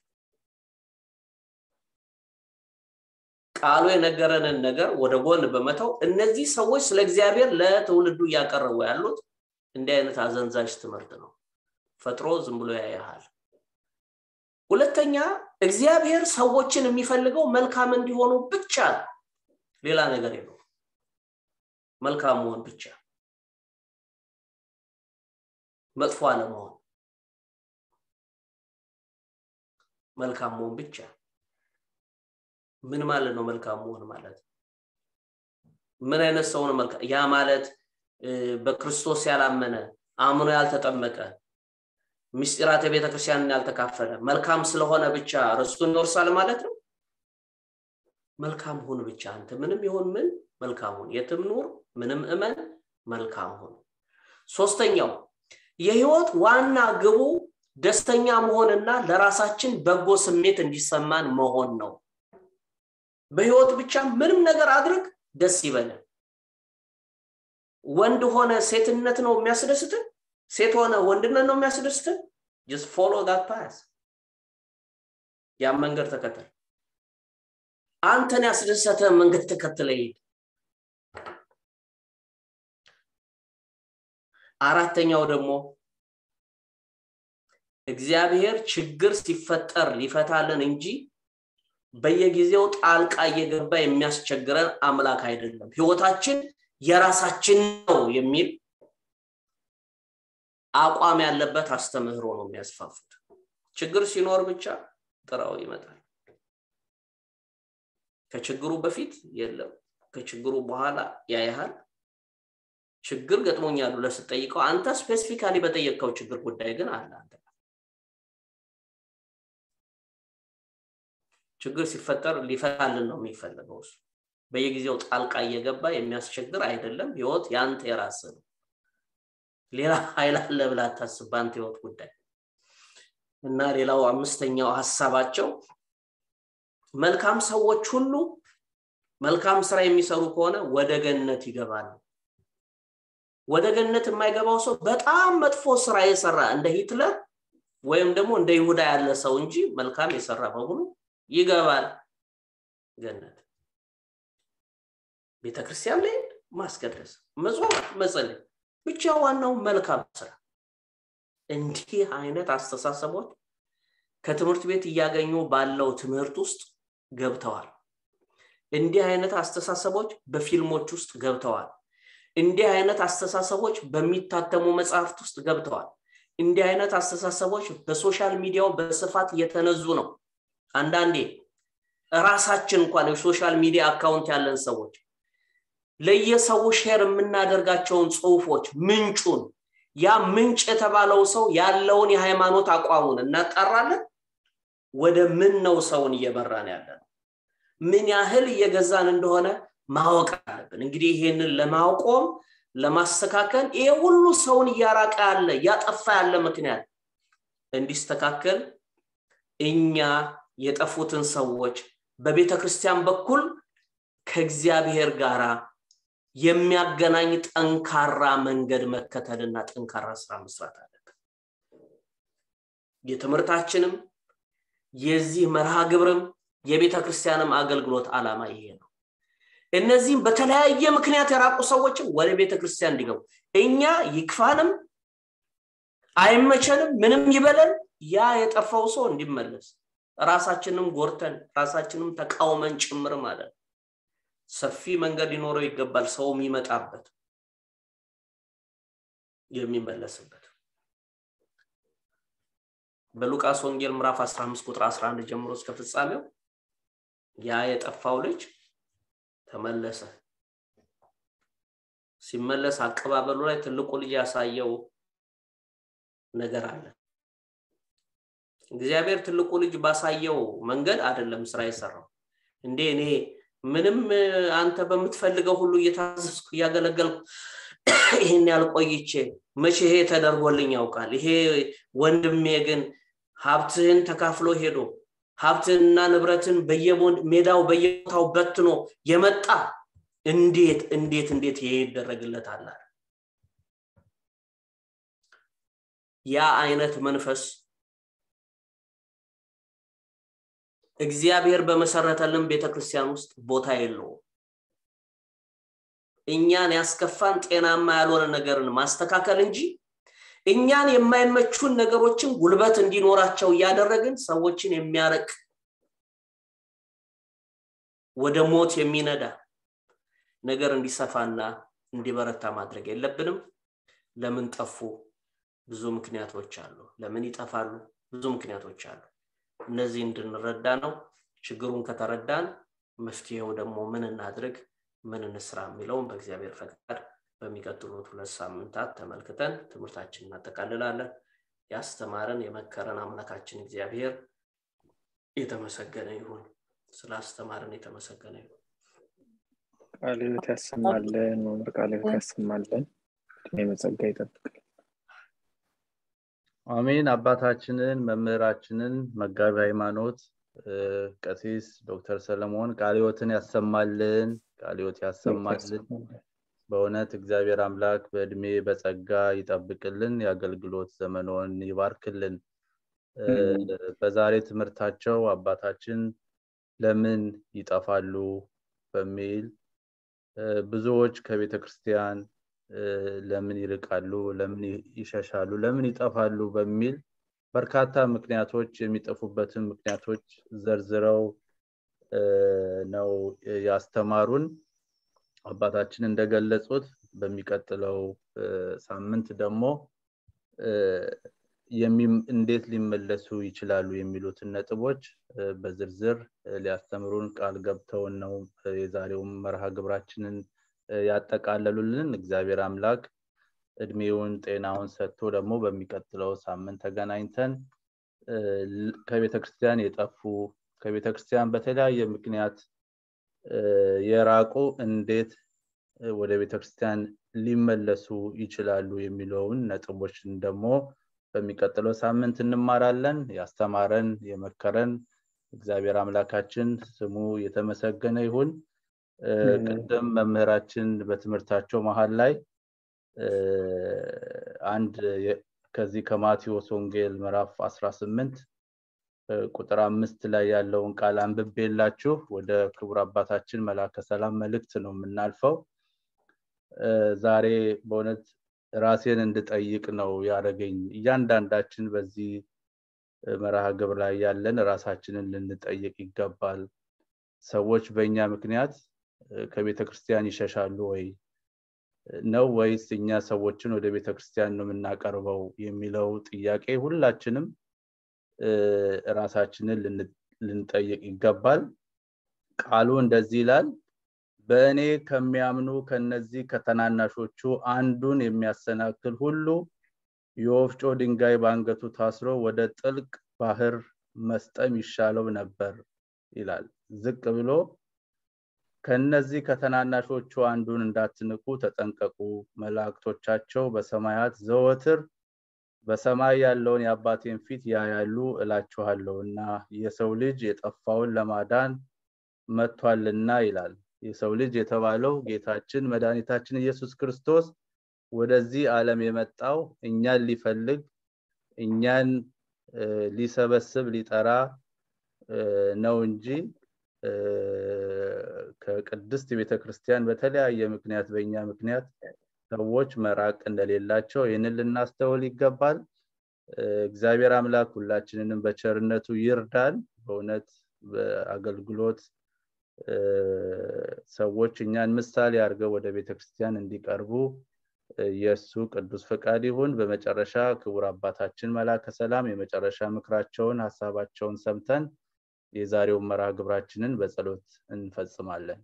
ቃሉ የነገረንን ነገር ወደ ጎን በመተው እነዚህ ሰዎች ስለ እግዚአብሔር ለትውልዱ እያቀረቡ ያሉት እንዲህ አይነት አዘንዛዥ ትምህርት ነው ፈጥሮ ዝም ብሎ ያያሃል ሁለተኛ እግዚአብሔር ሰዎችን የሚፈልገው መልካም እንዲሆኑ ብቻ ነው ሌላ ነገር የለው መልካም መሆን ብቻ መጥፎ አለመሆን መልካም መሆን ብቻ ምን ማለት ነው መልካም መሆን ማለት ምን አይነት ሰው ነው መልካም ያ ማለት በክርስቶስ ያላመነ አምኖ ያልተጠመቀ ምስጢራተ ቤተክርስቲያንን ያልተካፈለ መልካም ስለሆነ ብቻ ርስቱን ይወርሳል ማለት ነው መልካም ሁን ብቻ አንተ ምንም ይሆን ምን መልካም ሁን የትም ኑር ምንም እመን መልካም ሁን ሶስተኛው የህይወት ዋና ግቡ ደስተኛ መሆንና ለራሳችን በጎ ስሜት እንዲሰማን መሆን ነው በህይወት ብቻ ምንም ነገር አድርግ ደስ ይበለን ወንድ ሆነ ሴትነት ነው የሚያስደስትን ሴት ሆነ ወንድነት ነው የሚያስደስትን ጀስት ፎሎ ዳት ፓስ ያን መንገድ ተከተል አንተን ያስደሰተ መንገድ ተከትለ ሄድ አራተኛው ደግሞ እግዚአብሔር ችግር ሲፈጠር ሊፈታልን እንጂ በየጊዜው ጣልቃ እየገባ የሚያስቸግረን አምላክ አይደለም ህይወታችን የራሳችን ነው የሚል አቋም ያለበት አስተምህሮ ነው የሚያስፋፉት ችግር ሲኖር ብቻ ጥራው ይመጣል ከችግሩ በፊት የለም ከችግሩ በኋላ ያያሃል ችግር ገጥሞኛል ብለህ ስትጠይቀው አንተ ስፔሲፊካሊ በጠየቅከው ችግር ጉዳይ ግን አለ አንተ ችግር ሲፈጠር ሊፈታልን ነው የሚፈለገው እሱ በየጊዜው ጣልቃ እየገባ የሚያስቸግር አይደለም ህይወት ያንተ የራስ ነው ሌላ ኃይል አለ ብላ አታስብ በአንተ ህይወት ጉዳይ እና ሌላው አምስተኛው ሀሳባቸው መልካም ሰዎች ሁሉ መልካም ስራ የሚሰሩ ከሆነ ወደ ገነት ይገባሉ ወደ ገነት የማይገባው ሰው በጣም መጥፎ ስራ የሰራ እንደ ሂትለር ወይም ደግሞ እንደ ይሁዳ ያለ ሰው እንጂ መልካም የሰራ በሙሉ ይገባል ገነት ቤተክርስቲያን ላይ ማስቀደስ መጾም መጸለይ ብቻ ዋናው መልካም ስራ እንዲህ አይነት አስተሳሰቦች ከትምህርት ቤት እያገኙ ባለው ትምህርት ውስጥ ገብተዋል እንዲህ አይነት አስተሳሰቦች በፊልሞች ውስጥ ገብተዋል እንዲህ አይነት አስተሳሰቦች በሚታተሙ መጽሐፍት ውስጥ ገብተዋል እንዲህ አይነት አስተሳሰቦች በሶሻል ሚዲያው በስፋት እየተነዙ ነው አንዳንዴ ራሳችን እንኳን የሶሻል ሚዲያ አካውንት ያለን ሰዎች ለየሰው ሼር የምናደርጋቸውን ጽሁፎች ምንጩን ያ ምንጭ የተባለው ሰው ያለውን የሃይማኖት አቋሙን እናጣራለን ወደ ምን ነው ሰውን እየመራን ያለ ነው ምን ያህል እየገዛን እንደሆነ ማወቅ አለብን እንግዲህ ይሄንን ለማቆም ለማስተካከል ይሄ ሁሉ ሰውን እያራቀ ያለ እያጠፋ ያለ ምክንያት እንዲስተካከል እኛ የጠፉትን ሰዎች በቤተ ክርስቲያን በኩል ከእግዚአብሔር ጋር የሚያገናኝ ጠንካራ መንገድ መከተልና ጠንካራ ስራ መስራት አለብን የትምህርታችንም የዚህ መርሃ ግብርም የቤተ ክርስቲያንም አገልግሎት አላማ ይሄ ነው እነዚህም በተለያየ ምክንያት የራቁ ሰዎችም ወደ ቤተ ክርስቲያን እንዲገቡ እኛ ይክፋንም አይመቸንም ምንም ይበለን ያ የጠፋው ሰው እንዲመለስ ራሳችንም ጎርተን ራሳችንም ተቃውመን ጭምር ማለት ሰፊ መንገድ ሊኖረው ይገባል ሰው የሚመጣበት የሚመለስበት በሉቃስ ወንጌል ምዕራፍ 15 ቁጥር 11 ጀምሮ እስከ ፍጻሜው ያ የጠፋው ልጅ ተመለሰ ሲመለስ አቀባበሉ ላይ ትልቁ ልጅ ያሳየው ነገር አለ እግዚአብሔር ትልቁ ልጅ ባሳየው መንገድ አይደለም ስራ የሰራው እንዴ እኔ ምንም አንተ በምትፈልገው ሁሉ እየታዘዝኩ እያገለገልኩ ይህን ያልቆይቼ መቼ ይሄ ተደርጎልኝ ያውቃል ይሄ ወንድሜ ግን ሀብትህን ተካፍሎ ሄዶ ሀብትንና ንብረትን በየሜዳው በየቦታው በትኖ የመጣ እንዴት እንዴት እንዴት ይሄ ይደረግለታል ያ አይነት መንፈስ እግዚአብሔር በመሰረተልን ቤተክርስቲያን ውስጥ ቦታ የለውም እኛን ያስከፋን ጤናማ ያልሆነ ነገርን ማስተካከል እንጂ እኛን የማይመቹን ነገሮችን ጉልበት እንዲኖራቸው እያደረግን ሰዎችን የሚያረቅ ወደ ሞት የሚነዳ ነገር እንዲሰፋና እንዲበረታ ማድረግ የለብንም ለምን ጠፉ ብዙ ምክንያቶች አሉ ለምን ይጠፋሉ ብዙ ምክንያቶች አሉ እነዚህ እንድንረዳ ነው ችግሩን ከተረዳን መፍትሄው ደግሞ ምን እናድርግ ምን እንስራ የሚለውን በእግዚአብሔር ፈቃድ በሚቀጥሉት ሁለት ሳምንታት ተመልክተን ትምህርታችን እናጠቃልላለን ያስተማረን የመከረን አምላካችን እግዚአብሔር የተመሰገነ ይሁን ስላስተማረን የተመሰገነ ይሁን ቃል ህይወት ያሰማለን መምር ቃል ህይወት ያሰማለን እድሜ መጸጋ ይጠብቅል አሜን አባታችንን መምህራችንን መጋቢ ሃይማኖት ቀሲስ ዶክተር ሰለሞን ቃል ህይወትን ያሰማልን ቃል ህይወት ያሰማልን በእውነት እግዚአብሔር አምላክ በእድሜ በጸጋ ይጠብቅልን የአገልግሎት ዘመኖን ይባርክልን በዛሬ ትምህርታቸው አባታችን ለምን ይጠፋሉ በሚል ብዙዎች ከቤተ ክርስቲያን ለምን ይርቃሉ ለምን ይሸሻሉ ለምን ይጠፋሉ በሚል በርካታ ምክንያቶች የሚጠፉበትን ምክንያቶች ዘርዝረው ነው ያስተማሩን አባታችን እንደገለጹት በሚቀጥለው ሳምንት ደግሞ እንዴት ሊመለሱ ይችላሉ የሚሉትን ነጥቦች በዝርዝር ሊያስተምሩን ቃል ገብተውን ነው የዛሬውን መርሃ ግብራችንን ያጠቃለሉልን እግዚአብሔር አምላክ እድሜውን ጤናውን ሰጥቶ ደግሞ በሚቀጥለው ሳምንት ተገናኝተን ከቤተ ክርስቲያን የጠፉ ከቤተ ክርስቲያን በተለያየ ምክንያት የራቁ እንዴት ወደ ቤተ ክርስቲያን ሊመለሱ ይችላሉ የሚለውን ነጥቦችን ደግሞ በሚቀጥለው ሳምንት እንማራለን ያስተማረን የመከረን እግዚአብሔር አምላካችን ስሙ የተመሰገነ ይሁን ቅድም መምህራችን በትምህርታቸው መሀል ላይ አንድ ከዚህ ከማቴዎስ ወንጌል ምዕራፍ 18 ቁጥር አምስት ላይ ያለውን ቃል አንብቤላችሁ ወደ ክቡር አባታችን መላከ ሰላም መልእክት ነው የምናልፈው ዛሬ በእውነት ራሴን እንድጠይቅ ነው ያደረገኝ እያንዳንዳችን በዚህ መርሃ ግብር ላይ ያለን ራሳችንን ልንጠይቅ ይገባል ሰዎች በእኛ ምክንያት ከቤተ ክርስቲያን ይሸሻሉ ወይ ነው ወይስ እኛ ሰዎችን ወደ ቤተ ክርስቲያን ነው የምናቀርበው የሚለው ጥያቄ ሁላችንም ራሳችንን ልንጠይቅ ይገባል ቃሉ እንደዚህ ይላል በእኔ ከሚያምኑ ከነዚህ ከተናናሾቹ አንዱን የሚያሰናክል ሁሉ የወፍጮ ድንጋይ በአንገቱ ታስሮ ወደ ጥልቅ ባህር መስጠም ይሻለው ነበር ይላል ዝቅ ብሎ ከነዚህ ከተናናሾቹ አንዱን እንዳትንቁ ተጠንቀቁ መላእክቶቻቸው በሰማያት ዘወትር በሰማይ ያለውን የአባቴን ፊት ያያሉ እላችኋለሁ እና የሰው ልጅ የጠፋውን ለማዳን መጥቷልና ይላል የሰው ልጅ የተባለው ጌታችን መድኃኒታችን ኢየሱስ ክርስቶስ ወደዚህ ዓለም የመጣው እኛን ሊፈልግ እኛን ሊሰበስብ ሊጠራ ነው እንጂ ከቅድስት ቤተ ክርስቲያን በተለያየ ምክንያት በእኛ ምክንያት ሰዎች መራቅ እንደሌላቸው ይህንን ልናስተውል ይገባል እግዚአብሔር አምላክ ሁላችንንም በቸርነቱ ይርዳል በእውነት በአገልግሎት ሰዎች እኛን ምሳሌ አድርገው ወደ ቤተክርስቲያን እንዲቀርቡ የእሱ ቅዱስ ፈቃድ ይሁን በመጨረሻ ክቡር አባታችን መላከ ሰላም የመጨረሻ ምክራቸውን ሀሳባቸውን ሰምተን የዛሬውን መርሃ ግብራችንን በጸሎት እንፈጽማለን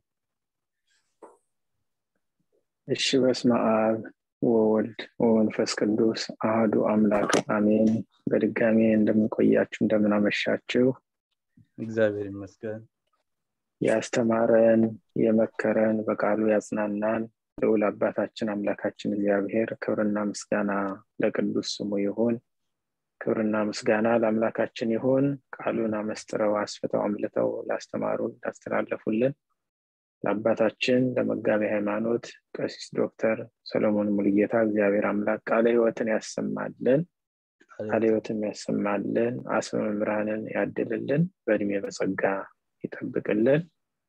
እሺ በስመ አብ ወወልድ ወመንፈስ ቅዱስ አህዱ አምላክ አሜን በድጋሜ እንደምንቆያችሁ እንደምናመሻችሁ እግዚአብሔር ይመስገን ያስተማረን የመከረን በቃሉ ያጽናናን ልዑል አባታችን አምላካችን እግዚአብሔር ክብርና ምስጋና ለቅዱስ ስሙ ይሁን ክብርና ምስጋና ለአምላካችን ይሁን ቃሉን አመስጥረው አስፍተው አምልተው ላስተማሩን ላስተላለፉልን ለአባታችን ለመጋቢ ሃይማኖት ቀሲስ ዶክተር ሰሎሞን ሙልጌታ እግዚአብሔር አምላክ ቃለ ህይወትን ያሰማልን ቃለ ህይወትን ያሰማልን አስመ መምህራንን ያድልልን በእድሜ በጸጋ ይጠብቅልን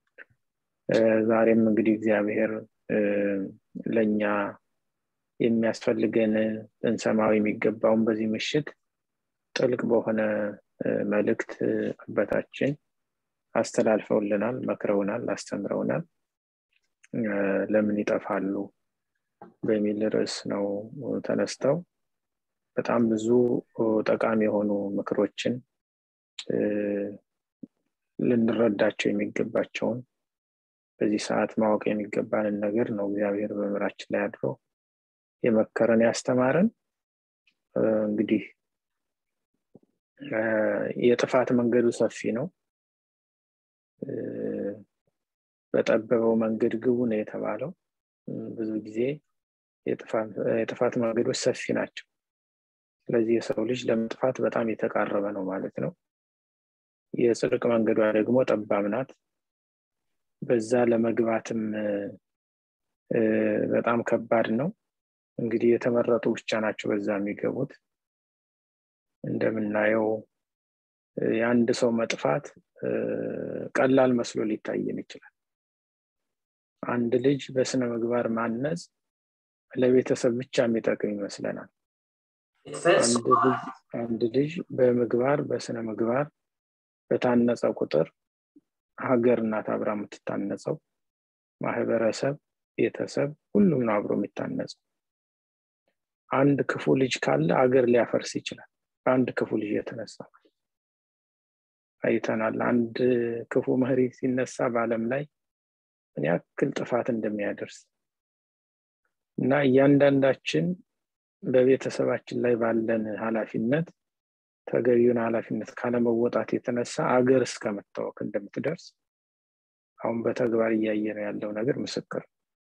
ዛሬም እንግዲህ እግዚአብሔር ለእኛ የሚያስፈልገን ልንሰማው የሚገባውን በዚህ ምሽት ጥልቅ በሆነ መልእክት አባታችን አስተላልፈውልናል መክረውናል አስተምረውናል ለምን ይጠፋሉ በሚል ርዕስ ነው ተነስተው በጣም ብዙ ጠቃሚ የሆኑ ምክሮችን ልንረዳቸው የሚገባቸውን በዚህ ሰዓት ማወቅ የሚገባንን ነገር ነው እግዚአብሔር በምራችን ላይ አድሮ የመከረን ያስተማረን እንግዲህ የጥፋት መንገዱ ሰፊ ነው በጠበበው መንገድ ግቡ ነው የተባለው ብዙ ጊዜ የጥፋት መንገዶች ሰፊ ናቸው ስለዚህ የሰው ልጅ ለመጥፋት በጣም የተቃረበ ነው ማለት ነው የጽድቅ መንገዷ ደግሞ ጠባብ ናት በዛ ለመግባትም በጣም ከባድ ነው እንግዲህ የተመረጡ ብቻ ናቸው በዛ የሚገቡት እንደምናየው የአንድ ሰው መጥፋት ቀላል መስሎ ሊታየን ይችላል አንድ ልጅ በስነ ምግባር ማነጽ ለቤተሰብ ብቻ የሚጠቅም ይመስለናል አንድ ልጅ በምግባር በስነ ምግባር በታነጸ ቁጥር ሀገር እናት አብራ የምትታነጸው ማህበረሰብ ቤተሰብ ሁሉም ነው አብሮ የሚታነጸው አንድ ክፉ ልጅ ካለ አገር ሊያፈርስ ይችላል በአንድ ክፉ ልጅ የተነሳ አይተናል አንድ ክፉ መሪ ሲነሳ በአለም ላይ ምን ያክል ጥፋት እንደሚያደርስ እና እያንዳንዳችን በቤተሰባችን ላይ ባለን ኃላፊነት ተገቢውን ኃላፊነት ካለመወጣት የተነሳ አገር እስከ መታወክ እንደምትደርስ አሁን በተግባር እያየ ነው ያለው ነገር ምስክር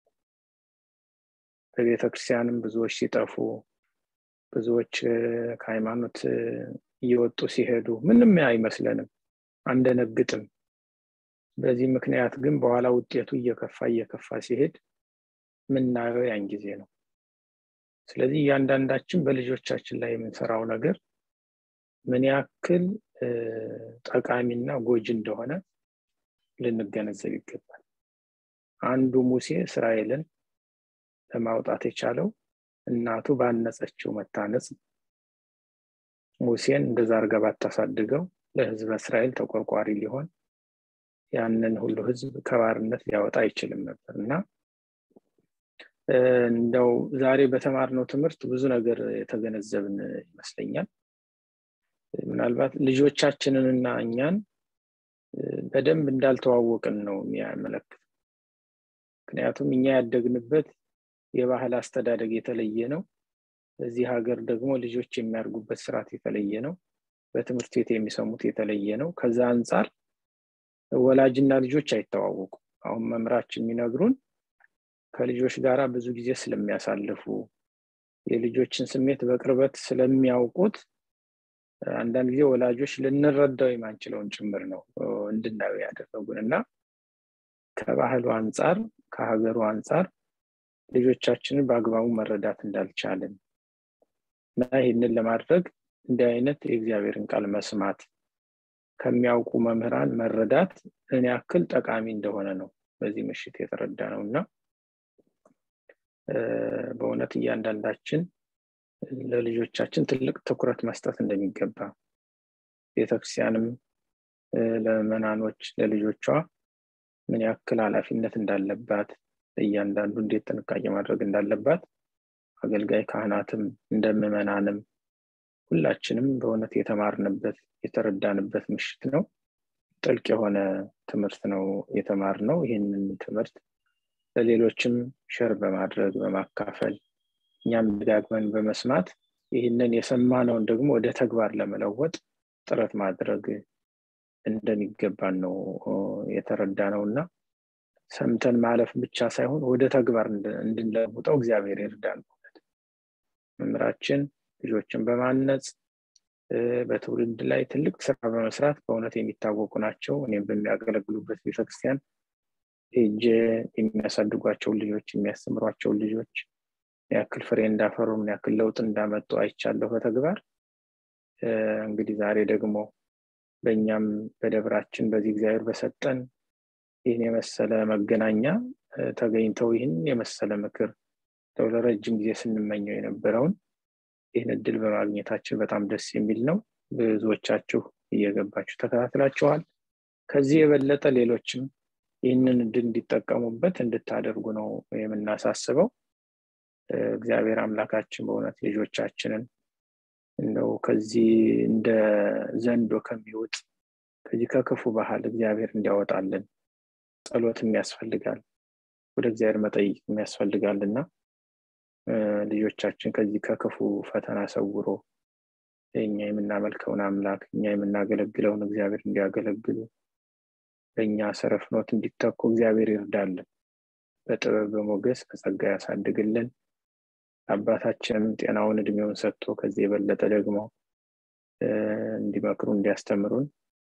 በቤተ ክርስቲያንም ብዙዎች ሲጠፉ ብዙዎች ከሃይማኖት እየወጡ ሲሄዱ ምንም አይመስለንም አንደነግጥም በዚህ ምክንያት ግን በኋላ ውጤቱ እየከፋ እየከፋ ሲሄድ ምናየው ያን ጊዜ ነው ስለዚህ እያንዳንዳችን በልጆቻችን ላይ የምንሰራው ነገር ምን ያክል ጠቃሚና ጎጂ እንደሆነ ልንገነዘብ ይገባል አንዱ ሙሴ እስራኤልን ለማውጣት የቻለው እናቱ ባነጸችው መታነጽ ሙሴን እንደዛ አርገ ባታሳድገው ለህዝበ እስራኤል ተቆርቋሪ ሊሆን ያንን ሁሉ ህዝብ ከባርነት ሊያወጣ አይችልም ነበር እና እንደው ዛሬ በተማርነው ትምህርት ብዙ ነገር የተገነዘብን ይመስለኛል ምናልባት ልጆቻችንንና እኛን በደንብ እንዳልተዋወቅን ነው የሚያመለክት ምክንያቱም እኛ ያደግንበት የባህል አስተዳደግ የተለየ ነው በዚህ ሀገር ደግሞ ልጆች የሚያርጉበት ስርዓት የተለየ ነው በትምህርት ቤት የሚሰሙት የተለየ ነው ከዛ አንጻር ወላጅና ልጆች አይተዋወቁ አሁን መምራችን የሚነግሩን ከልጆች ጋር ብዙ ጊዜ ስለሚያሳልፉ የልጆችን ስሜት በቅርበት ስለሚያውቁት አንዳንድ ጊዜ ወላጆች ልንረዳው የማንችለውን ጭምር ነው እንድናየው ያደረጉን እና ከባህሉ አንጻር ከሀገሩ አንጻር ልጆቻችንን በአግባቡ መረዳት እንዳልቻለን እና ይህንን ለማድረግ እንዲህ አይነት የእግዚአብሔርን ቃል መስማት ከሚያውቁ መምህራን መረዳት ምን ያክል ጠቃሚ እንደሆነ ነው በዚህ ምሽት የተረዳ ነው እና በእውነት እያንዳንዳችን ለልጆቻችን ትልቅ ትኩረት መስጠት እንደሚገባ ቤተክርስቲያንም ለመናኖች ለልጆቿ ምን ያክል ኃላፊነት እንዳለባት እያንዳንዱ እንዴት ጥንቃቄ ማድረግ እንዳለባት አገልጋይ ካህናትም እንደምመናንም ሁላችንም በእውነት የተማርንበት የተረዳንበት ምሽት ነው ጥልቅ የሆነ ትምህርት ነው የተማር ነው ይህንን ትምህርት ለሌሎችም ሸር በማድረግ በማካፈል እኛም ደጋግመን በመስማት ይህንን የሰማነውን ደግሞ ወደ ተግባር ለመለወጥ ጥረት ማድረግ እንደሚገባን ነው የተረዳ ነው እና ሰምተን ማለፍ ብቻ ሳይሆን ወደ ተግባር እንድንለውጠው እግዚአብሔር ይርዳል መምራችን ልጆችን በማነጽ በትውልድ ላይ ትልቅ ስራ በመስራት በእውነት የሚታወቁ ናቸው እኔም በሚያገለግሉበት ቤተክርስቲያን ሄጄ የሚያሳድጓቸውን ልጆች የሚያስተምሯቸውን ልጆች ያክል ፍሬ እንዳፈሩ ምን ያክል ለውጥ እንዳመጡ አይቻለሁ በተግባር እንግዲህ ዛሬ ደግሞ በእኛም በደብራችን በዚህ እግዚአብሔር በሰጠን ይህን የመሰለ መገናኛ ተገኝተው ይህን የመሰለ ምክር ለረጅም ጊዜ ስንመኘው የነበረውን ይህን እድል በማግኘታችን በጣም ደስ የሚል ነው ብዙዎቻችሁ እየገባችሁ ተከታትላችኋል ከዚህ የበለጠ ሌሎችም ይህንን እድል እንዲጠቀሙበት እንድታደርጉ ነው የምናሳስበው እግዚአብሔር አምላካችን በእውነት ልጆቻችንን እንደው ከዚህ እንደ ዘንዶ ከሚውጥ ከዚህ ከክፉ ባህል እግዚአብሔር እንዲያወጣልን ጸሎትም ያስፈልጋል ወደ እግዚአብሔር መጠይቅ ያስፈልጋል እና ልጆቻችን ከዚህ ከክፉ ፈተና ሰውሮ እኛ የምናመልከውን አምላክ እኛ የምናገለግለውን እግዚአብሔር እንዲያገለግሉ በእኛ ሰረፍኖት እንዲተኩ እግዚአብሔር ይርዳልን በጥበብ በሞገስ በጸጋ ያሳድግልን አባታችንም ጤናውን እድሜውን ሰጥቶ ከዚህ የበለጠ ደግሞ እንዲመክሩ እንዲያስተምሩን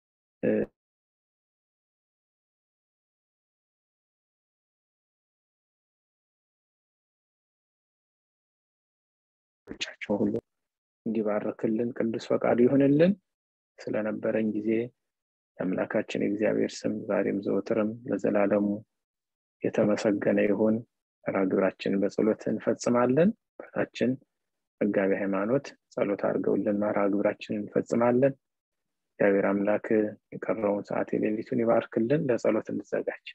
ቻቸው ሁሉ እንዲባርክልን ቅዱስ ፈቃዱ ይሆንልን ስለነበረን ጊዜ የአምላካችን የእግዚአብሔር ስም ዛሬም ዘወትርም ለዘላለሙ የተመሰገነ ይሁን መርሃግብራችንን በጸሎት እንፈጽማለን በታችን መጋቢ ሃይማኖት ጸሎት አድርገውልን መርሃግብራችንን እንፈጽማለን እግዚአብሔር አምላክ የቀረውን ሰዓት የሌሊቱን ይባርክልን ለጸሎት እንዘጋጅ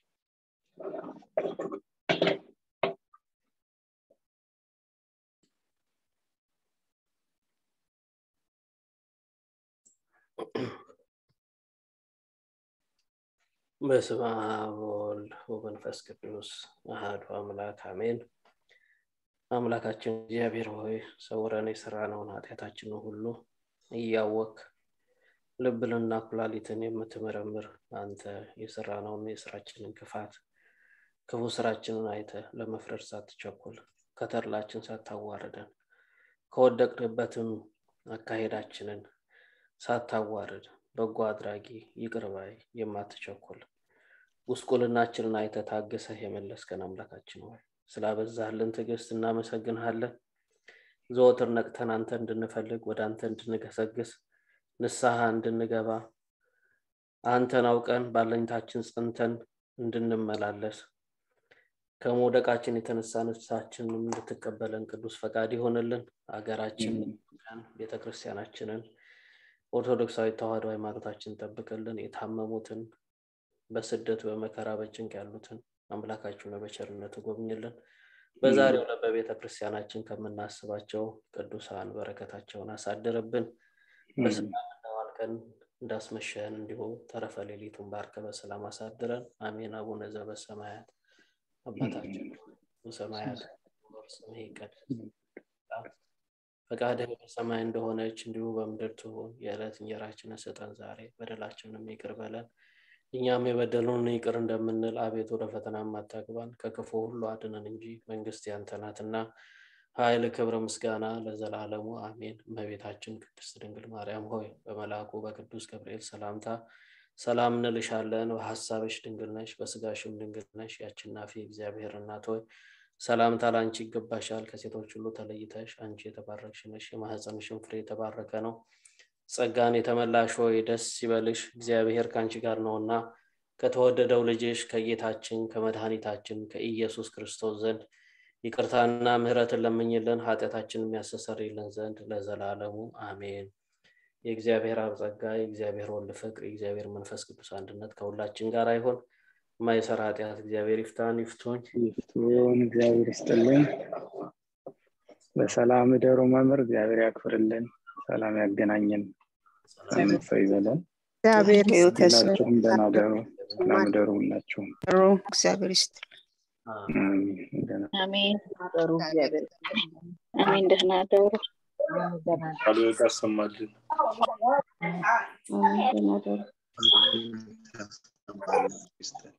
በስመ አብ ወወልድ ወመንፈስ ቅዱስ አሐዱ አምላክ አሜን። አምላካችን እግዚአብሔር ሆይ ሰውረን የሰራነውን ኃጢአታችንን ሁሉ እያወክ ልብንና ኩላሊትን የምትመረምር አንተ የሰራነውን የስራችንን ክፋት ክፉ ስራችንን አይተ ለመፍረድ ሳትቸኩል ከተድላችን ሳታዋርደን ከወደቅንበትም አካሄዳችንን ሳታዋርድ በጎ አድራጊ ይቅርባይ የማትቸኩል ጉስቁልናችንን አይተ ታግሰህ የመለስከን አምላካችን ሆይ ስላበዛህልን ትዕግስት እናመሰግንሃለን ዘወትር ነቅተን አንተ እንድንፈልግ ወደ አንተ እንድንገሰግስ ንስሐ እንድንገባ አንተን አውቀን ባለኝታችን ጽንተን እንድንመላለስ ከመውደቃችን የተነሳ ነፍሳችንን እንድትቀበለን ቅዱስ ፈቃድ ይሆንልን ሀገራችን ቤተክርስቲያናችንን ኦርቶዶክሳዊ ተዋህዶ ሃይማኖታችን ጠብቅልን የታመሙትን በስደት በመከራ በጭንቅ ያሉትን አምላካችን በቸርነት ጎብኝልን በዛሬው ዕለት በቤተ ክርስቲያናችን ከምናስባቸው ቅዱሳን በረከታቸውን አሳድርብን በሰላም እንደዋልከን እንዳስመሸን እንዲሁ ተረፈ ሌሊቱን ባርከ በሰላም አሳድረን አሜን አቡነ ዘበሰማያት አባታችን በሰማያት ስምህ ይቀደስ ፈቃድህ በሰማይ እንደሆነች እንዲሁ በምድር ትሁን የዕለት እንጀራችንን ስጠን ዛሬ በደላችንም ይቅር በለን እኛም የበደሉን ይቅር እንደምንል አቤት ወደ ፈተና አታግባን ከክፉ ሁሉ አድነን እንጂ መንግስት ያንተ ናትና ኃይል ክብር ምስጋና ለዘላለሙ አሜን እመቤታችን ቅድስት ድንግል ማርያም ሆይ በመልአኩ በቅዱስ ገብርኤል ሰላምታ ሰላም እንልሻለን በሀሳብሽ ድንግል ነሽ በስጋሽም ድንግል ነሽ ያችናፊ እግዚአብሔር እናት ሆይ ሰላምታ ለአንቺ ይገባሻል ከሴቶች ሁሉ ተለይተሽ አንቺ የተባረክሽ ነሽ የማህፀንሽን ፍሬ የተባረከ ነው ጸጋን የተመላሽ ሆይ ደስ ይበልሽ እግዚአብሔር ከአንቺ ጋር ነውና ከተወደደው ልጅሽ ከጌታችን ከመድኃኒታችን ከኢየሱስ ክርስቶስ ዘንድ ይቅርታና ምህረትን ለምኝልን ኃጢአታችን የሚያስተሰርይልን ዘንድ ለዘላለሙ አሜን የእግዚአብሔር አብ ጸጋ የእግዚአብሔር ወልድ ፍቅር የእግዚአብሔር መንፈስ ቅዱስ አንድነት ከሁላችን ጋር አይሆን የማይሰራ ኃጢአት እግዚአብሔር ይፍታን ይፍቱኝ ይፍቱን እግዚአብሔር ይስጥልን በሰላም እደሩ መምህር እግዚአብሔር ያክብርልን ሰላም ያገናኘን ሳምንት ሰው ይበለን እግዚአብሔር ህይወት ሁላችሁም ደህና ደሩ ሰላም እደሩ ሁላችሁም እግዚአብሔር ይስጥልን አሜን ደህና አሜን ደሩ እግዚአብሔር አሜን ደህና ደሩ ቃሉ ያሰማልን አሜን ደህና ደሩ ያስተምራል ይስጠን